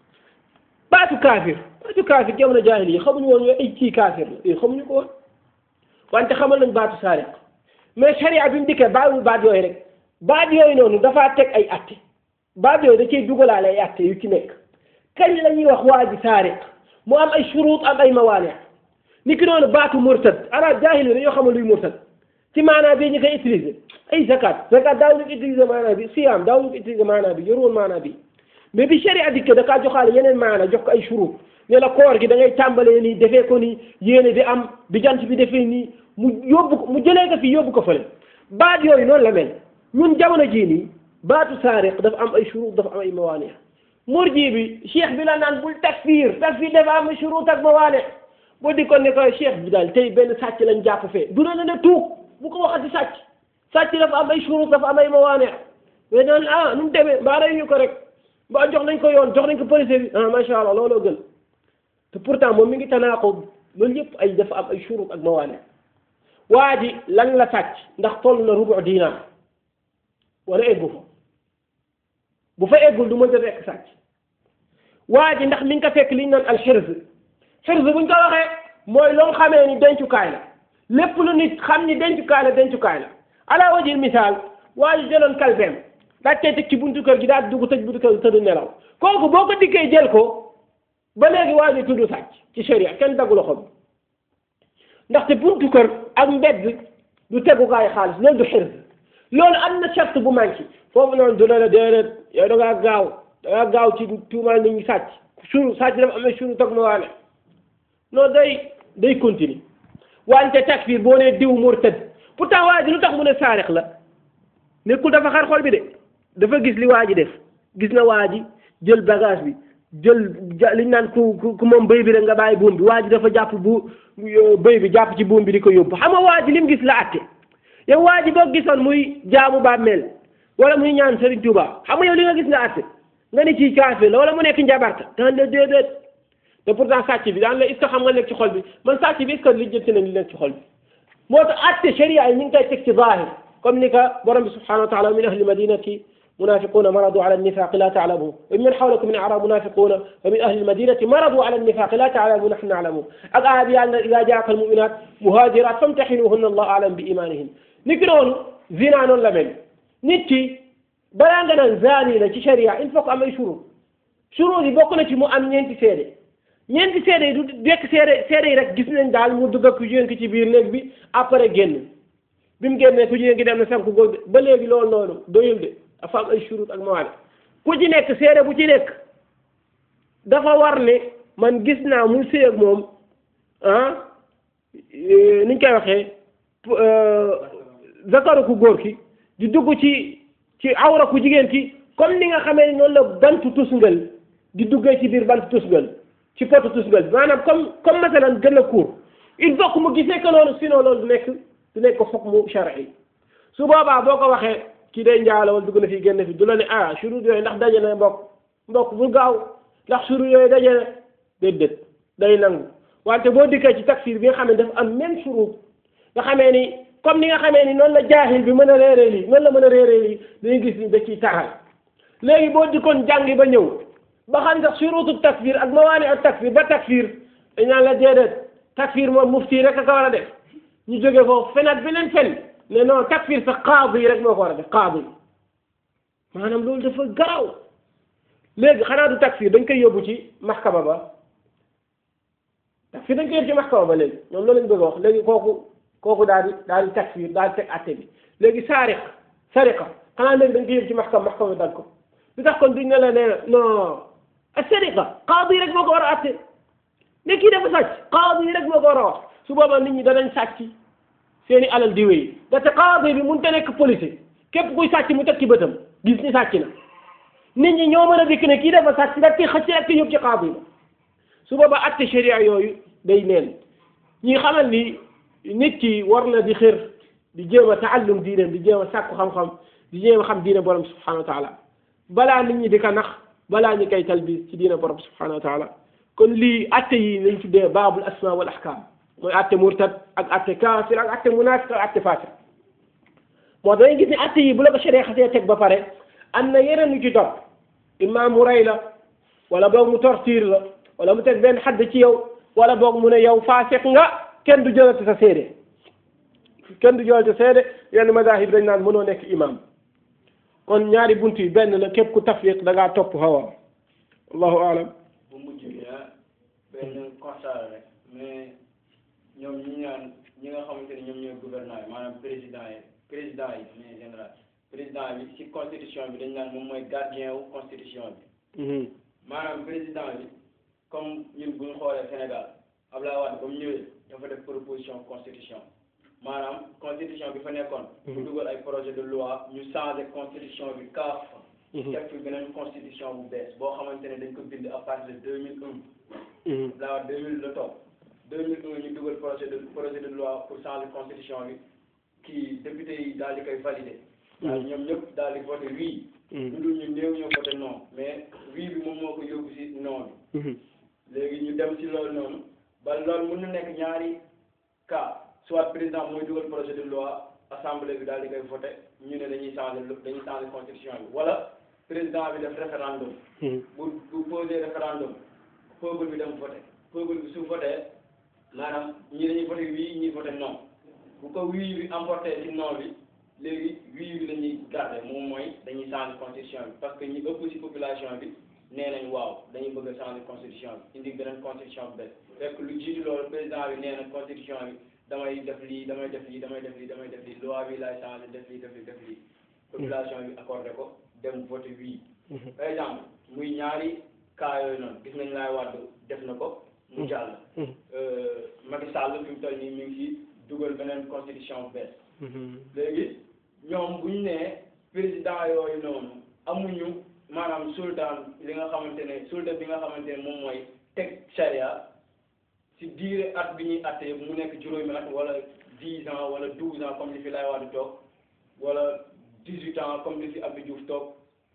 S2: baatu kaafir baatu kaafir jamono jaahili yi xamuñu woon ay kii kaafir la xamuñu ko woon wante xamal nañ baatu saariq mais sharia bi mu dikkee bàyyiwul baat yooyu rek baat yooyu noonu dafaa teg ay atte baat yooyu da cay dugalaale ay atte yu ci nekk kañ la ñuy wax waa ji saariq mu am ay shuruut am ay mawaane ni ki noonu baatu murtad arab jaahil yi dañoo xamal luy murtad ci maanaa bi ñu koy utiliser ay zakat zakat daawuñu ko utiliser maanaa bi siyaam daawuñu ko utiliser maanaa bi yoruwoon maanaa bi mais bi sharia dikkee da kaa joxaale yeneen maanaa jox ko ay shuruut ne la koor gi da ngay tàmbalee nii defee ko nii yéene bi am bi jant bi defee nii mu yóbbu ko mu jëlee ko fii yóbbu ko fële baat yooyu noonu la mel ñun jamono jii nii baatu saariq dafa am ay shurut dafa am ay mawaane murji bi cheikh bi la naan bul takfir takfir dafa am shurut ak mawaane boo di ko ne ko cheikh bi daal tey benn sàcc lañ jàpp fee du la ne tuub bu ko waxati sàcc sàcc dafa am ay shurut dafa am ay mawaane mais naan ah nu mu demee mbaa rey ñu ko rek mbaa jox nañ ko yoon jox nañ ko police bi ah macha allah looloo gën te pourtant moom mi ngi tanaaqub loolu yëpp ay dafa am ay shurut ak mawaane waa ji lan la sàcc ndax toll na rubu diinaar wala eggu fa bu fa eggul du mënta fekk sàcc waa ji ndax mi ngi ko fekk li ñu naan al xirz xirz buñ ko waxee mooy loo xamee ni dencukaay la lépp lu nit xam ni dencukaay la dencukaay la ala wajil misaal waa ji jëloon kalbeem daa tey teg ci buntu kër gi daal dugg tëj buntu kër gi tëdd nelaw kooku boo ko dikkee jël ko ba léegi waa ji tudd sàcc ci sharia kenn daggu loxo bi ndaxte buntu kër ak mbedd du tegukaay xaalis loolu du xird loolu am na charte bu manqué foofu noonu du la la déedéet yow da ngaa gaaw da ngaa gaaw ci tuumaal nit ñi sàcc suru sàcc dafa amee suru toog na waane non day day continuer wante takfir boo nee diw murtad pourtant waa ji lu tax mu ne saarix la nekkul dafa xar xol bi de dafa gis li waa ji def gis na waa ji jël bagage bi jël liñ naan ku ku moom bëy bi rek nga bàyyi buum bi waa ji dafa jàpp bu bëy bi jàpp ci buum bi di ko yóbbu xam nga waa ji lim gis la atte yow waa ji boo gisoon muy jaamu bàmmeel wala muy ñaan Serigne Touba xam nga yow li nga gis nga atte nga ni ci kaafir la wala mu nekk njabarta daan la déedéet te pourtant sàcc bi daan la est ce que xam nga nekk ci xol bi man sàcc bi est ce que li jënti nañ li nekk ci xol bi moo tax atte sharia yi ñu ngi koy teg ci zahir comme ni ka borom bi subhanahu wa taala min ahli madinati منافقون مرضوا على النفاق لا تعلمون ومن حولكم من أعراب منافقون ومن أهل المدينة مرضوا على النفاق لا تعلمون نحن نعلمون الآية بأن إذا جاءك المؤمنات مهاجرات فامتحنوهن الله أعلم بإيمانهن نكرون زنا نون لمن نتي بلانغنا زاني لا شريعة il faut que am ay shurut shurut yi bokk na ci mu am ñeenti seede ñeenti seede yi du dekk seede seede yi rek gis nañ daal mu dugg ak ku jigéen ki ci biir néeg bi après génn bi mu génnee ku jigéen ki dem na sanku góor ba léegi loolu noonu doyul de dafa am ay shurut ak mawaane ku ci nekk seede bu ci nekk dafa war ne man gis naa muy sëy ak moom ah niñ koy waxee zakaru ku góor ki di dugg ci ci awra ku jigéen ki comme ni nga xamee ni noonu la bantu tusngal di duggee ci biir bantu tusngal ci potu tusngal maanaam comme comme masalan gën a court il faut que mu gisee que loolu sinon loolu du nekk du nekk xukmu shar'i su boobaa boo ko waxee kii day njaalo wala dugg na fi génn fi du la ne ah shurut yooyu ndax daje na mbokk mbokk bu gaaw ndax shurut yooyu daje na déedéet day nangu wante boo dikkee ci takfir bi nga xam ne dafa am même shurut nga xamee ni comme ni nga xamee ni noonu la jaahil bi mën a réeree lii noonu la mën a réeree lii dañuy gis ni da ciy taxal léegi boo dikkoon jàngi ba ñëw ba xam sax shurutu takfir ak mawaani ak takfir ba takfir dañ naan la déedéet takfir moom mufti rek a ko war a def ñu jógee foofu fenaat beneen fen ne non takfir sax qaadi yi rek moo ko war a def qaadi maanaam loolu dafa garaw léegi xanaa du takfir dañ koy yóbbu ci maxkama ba takfir dañ koy yóbbu ci maxkama ba léegi ñoom loolu lañ bëgg a wax léegi kooku kooku daal di daal di takfir daal di teg atte bi léegi saariq sariqa xanaa léegi dañ koy yóbbu ci maxkama maxkama bi dal ko li tax kon duñ ne la ne non sariqa qaadi rek moo ko war a atte ne kii dafa sàcc qaadi rek moo ko war a wax su boobaa nit ñi danañ sàcc seeni alal di wéy ndaxte qaadi bi mënut a nekk policier képp kuy sàcc mu teg ci bëtam gis ni sàcc na nit ñi ñoo mën a dikk ne kii dafa sàcc ndax kii xëcc rek yóbbu ci qaadi ba su boobaa atte sharia yooyu day neen ñi xamal ni nit ki war na di xër di jéem a taallum diineem di jéem a sàkku xam-xam di jéem a xam diine borom subhanahu wa taala balaa nit ñi di ko nax balaa ñu koy talbis ci diine borom subhanahu wa taala kon lii atte yi lañ tuddee baabul asma wal ahkam mooy atte murtad ak atte kaafir ak atte munafiq ak atte fasik moo dañuy gis ne atte yi bu la ko sharia xasee teg ba pare am na yeneen lu ci topp imma mu rey la wala boog mu torture la wala mu teg benn xadd ci yow wala boog mu ne yow faasik nga kenn du jëlati sa seede kenn du jëlati sa seede yenn madahib dañ naan mënoo nekk imam kon ñaari bunt yi benn la képp ku tafriq da ngaa topp hawa allahu alam
S3: bu mujj bi ah benn constat la rek mais ñoom ñi ñaan ñi nga xamante ne ñoom ñooy gouvernant yi maanaam président yi président yi mais général président bi ci constitution bi dañ naan moom mooy gardien wu constitution bi maanaam président bi comme ñun bu ñu xoolee Sénégal Abdoulaye Wade ba mu ñëwee dafa def proposition constitution maanaam constitution bi fa nekkoon. mu dugal ay projet de loi ñu changé constitution bi kaaf. teg fi beneen constitution bu bees boo xamante ne dañ ko bind à partir de deux mille un. Abdoulaye Wade deux mille la toog deux mille un ñu dugal projet de projet de loi pour changer constitution bi kii député yi daal di koy valider. waaw ñoom ñëpp daal di voté oui. lu dul ñu néew ñoo voté non mais oui bi moom moo ko yóbbu si non bi. léegi ñu dem si loolu noonu ba loolu mën na nekk ñaari cas soit président mooy dugal projet de loi assemblée bi daal di koy voté ñu ne dañuy changer dañuy changer constitution bi wala président bi def référendum. bu bu posé référendum peuple bi dem voté peuple bi su voté maanaam ñii dañuy voté oui ñii voté non bu ko oui bi emporté si non bi léegi oui bi la ñuy garder moom mooy dañuy changer constitution bi parce que ñi ëpp si population bi. nee nañ waaw dañuy bëgg a changer constitution bi indi beneen constitution bi bees fekk lu jiitu loolu président bi nee na constitution bi damay def lii damay def lii damay def lii damay def lii loi bi laay changé def lii def lii def lii population bi accordé ko dem voté oui par exemple muy ñaari cas yooyu noonu gis nañ laay wàddu def na ko mu jàll Macky Sall fi mu toll nii mi ngi ci dugal beneen constitution bu bees léegi ñoom bu ñu nee président yooyu noonu amuñu maanaam sultan li nga xamante ne sultan bi nga xamante ne moom mooy teg charia ci diire at bi ñuy atte yëpp mu nekk juróomi at wala dix ans wala douze ans comme li fi lay Wade toog wala dix huit ans comme li fi Abdou Diouf toog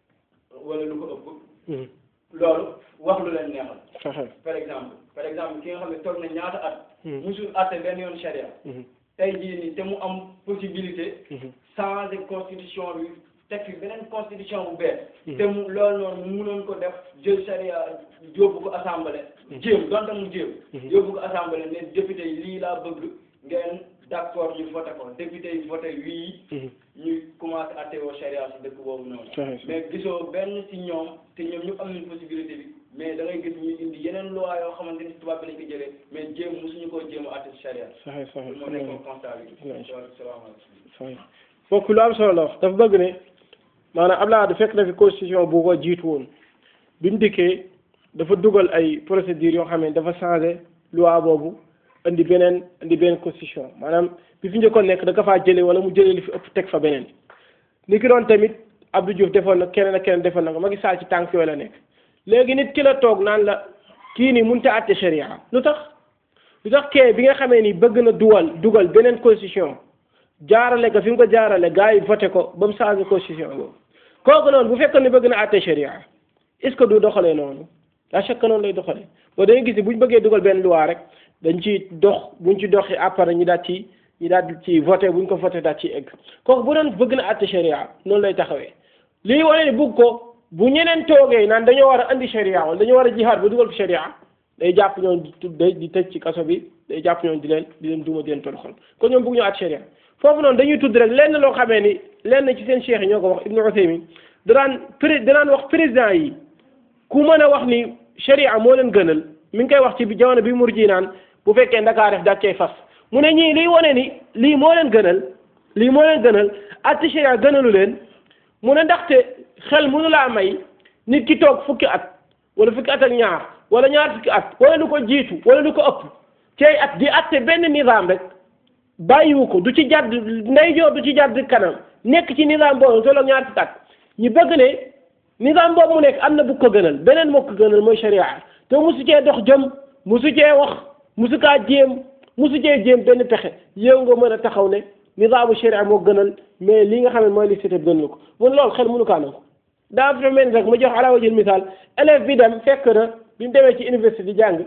S3: wala lu ko ëpp loolu wax lu leen neexal par exemple par exemple ki nga xam ne toog na ñaata at musul atte benn yoon charia tey jii nii te mu am possibilité changer constitution bi teg fi beneen constitution bu bees te mu loolu noonu mu munoon ko def jël charia yóbbu ko assemblée jéem donte mu jéem yóbbu ko assemblée ne député yi lii laa bëgg ngeen d'accord ñu voté ko député yi voté wii ñu commencé atte woo charia si dëkk boobu noonu mais gisoo benn si ñoom te ñoom ñëpp am nañ possibilité bi mais da ngay gis ñuy indi yeneen loi yoo xamante ni tubaab bi lañ ko jëlee mais jéem mosuñu koo jéem a atte si charia
S1: saxee saxee
S3: moo nekkoon constat bi salaamaaleykum
S1: saxee foofu lu am solo la wax dafa bëgg ne maanaam Abdoulaye Wade fekk na fi constitution bu ko jiitu woon bi mu dikkee dafa dugal ay procédures yoo xam ne dafa changé loi boobu indi beneen indi beneen constitution maanaam bi fi njëkkoon nekk da ka faa jëlee wala mu jëlee li fi ëpp teg fa beneen ni ki doon tamit Abdou Diouf defoon na keneen ak keneen defoon na ko Macky Sall ci tànk yooyu la nekk léegi nit ki la toog naan la kii nii mënut a àtte sharia lu tax lu tax kee bi nga xamee ni bëgg na dugal dugal beneen constitution jaarale ko fi mu ko jaarale gars yi voté ko ba mu changé constitution boobu kooku noonu bu fekkoon ne bëgg na àtte sharia est ce que du doxalee noonu à chaque noonu lay doxalee boo dañuy gis ni bu ñu bëggee dugal benn loi rek dañ ci dox buñ ci doxee après ñi daal ci ñi daal ci voté buñ ko voté daal ci egg kooku bu doon bëgg na àtte sharia noonu lay taxawee lii wane ne bëgg ko bu ñeneen toogee naan dañoo war a andi sharia wala dañoo war a jihaad ba dugal fi sharia day jàpp ñoom di tudd di tëj ci kaso bi day jàpp ñoom di leen di leen duma di leen toroxal kon ñoom bëgg ñoo àtte sharia foofu noonu dañuy tudd rek lenn loo xamee ni lenn ci seen cheikh yi ñoo ko wax Ibnu Usaymin danaan pré danaan wax président yi ku mën a wax ni sharia moo leen gënal mi ngi koy wax ci bi jamono bi murji naan bu fekkee Ndakaar def daal cay fas mu ne ñii liy wane ni lii moo leen gënal lii moo leen gënal àtte sharia gënalu leen mu ne ndaxte xel mënu laa may nit ki toog fukki at wala fukki at ak ñaar wala ñaar fukki at wala lu ko jiitu wala lu ko ëpp cay at di atte benn nizaam rek bàyyiwu ko du ci jàdd ndeyjoor du ci jàdd kanam nekk ci nizaam boobu tolloog ñaar fukki at ñu bëgg ne nizaam boobu mu nekk am na bu ko gënal beneen moo ko gënal mooy sharia te musu cee dox jëm musu cee wax musu kaa jéem musu cee jéem benn pexe yow nga mën a taxaw ne nizaamu sharia moo gënal mais li nga xam ne mooy li cité bi gënal ko mun loolu xel mënu kaa nangu daa fa mel ni rek ma jox ala wajil misaal élève bi dem fekk na bi mu demee ci université di jàng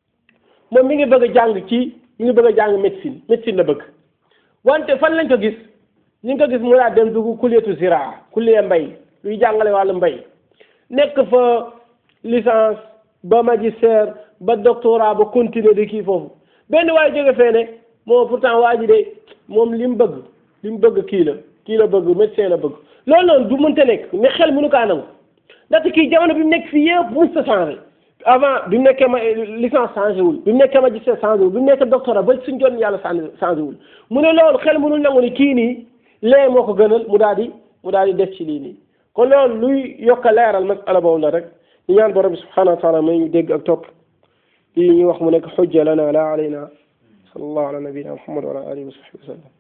S1: moom mi ngi bëgg a jàng ci mi ngi bëgg a jàng médecine médecine la bëgg wante fan lañ ko gis ñu ngi ko gis mu daa dem dugg kulliyatu ziraa kulliya mbay luy jàngale wàllu mbay nekk fa licence ba magistère ba doctorat ba continuer di kii foofu benn waaye jóge fee ne moom pourtant waa ji de moom li mu bëgg li mu bëgg kii la kii la bëgg médecin la bëgg loolu noonu du mënta nekk ne xel mënu kaa nangu ndaxte kii jamono bi mu nekk fii yëpp mës ta changé avant bi mu nekkee ma licence changé wul bi mu nekkee magistère changé wul bi mu nekkee doctorat ba suñ jon yàlla changé wul mu ne loolu xel mënul nangu ni kii nii lee moo ko gënal mu daal di mu daal di def ci lii nii kon loolu luy yokk a leeral masala boobu la rek ñu ñaan borom bi subhanahu wa taala may ñu dégg ak topp lii ñuy wax mu nekk xujja lana la alayna sallallahu ala nabina muhammad wa ala alihi wa sahbihi wa sallam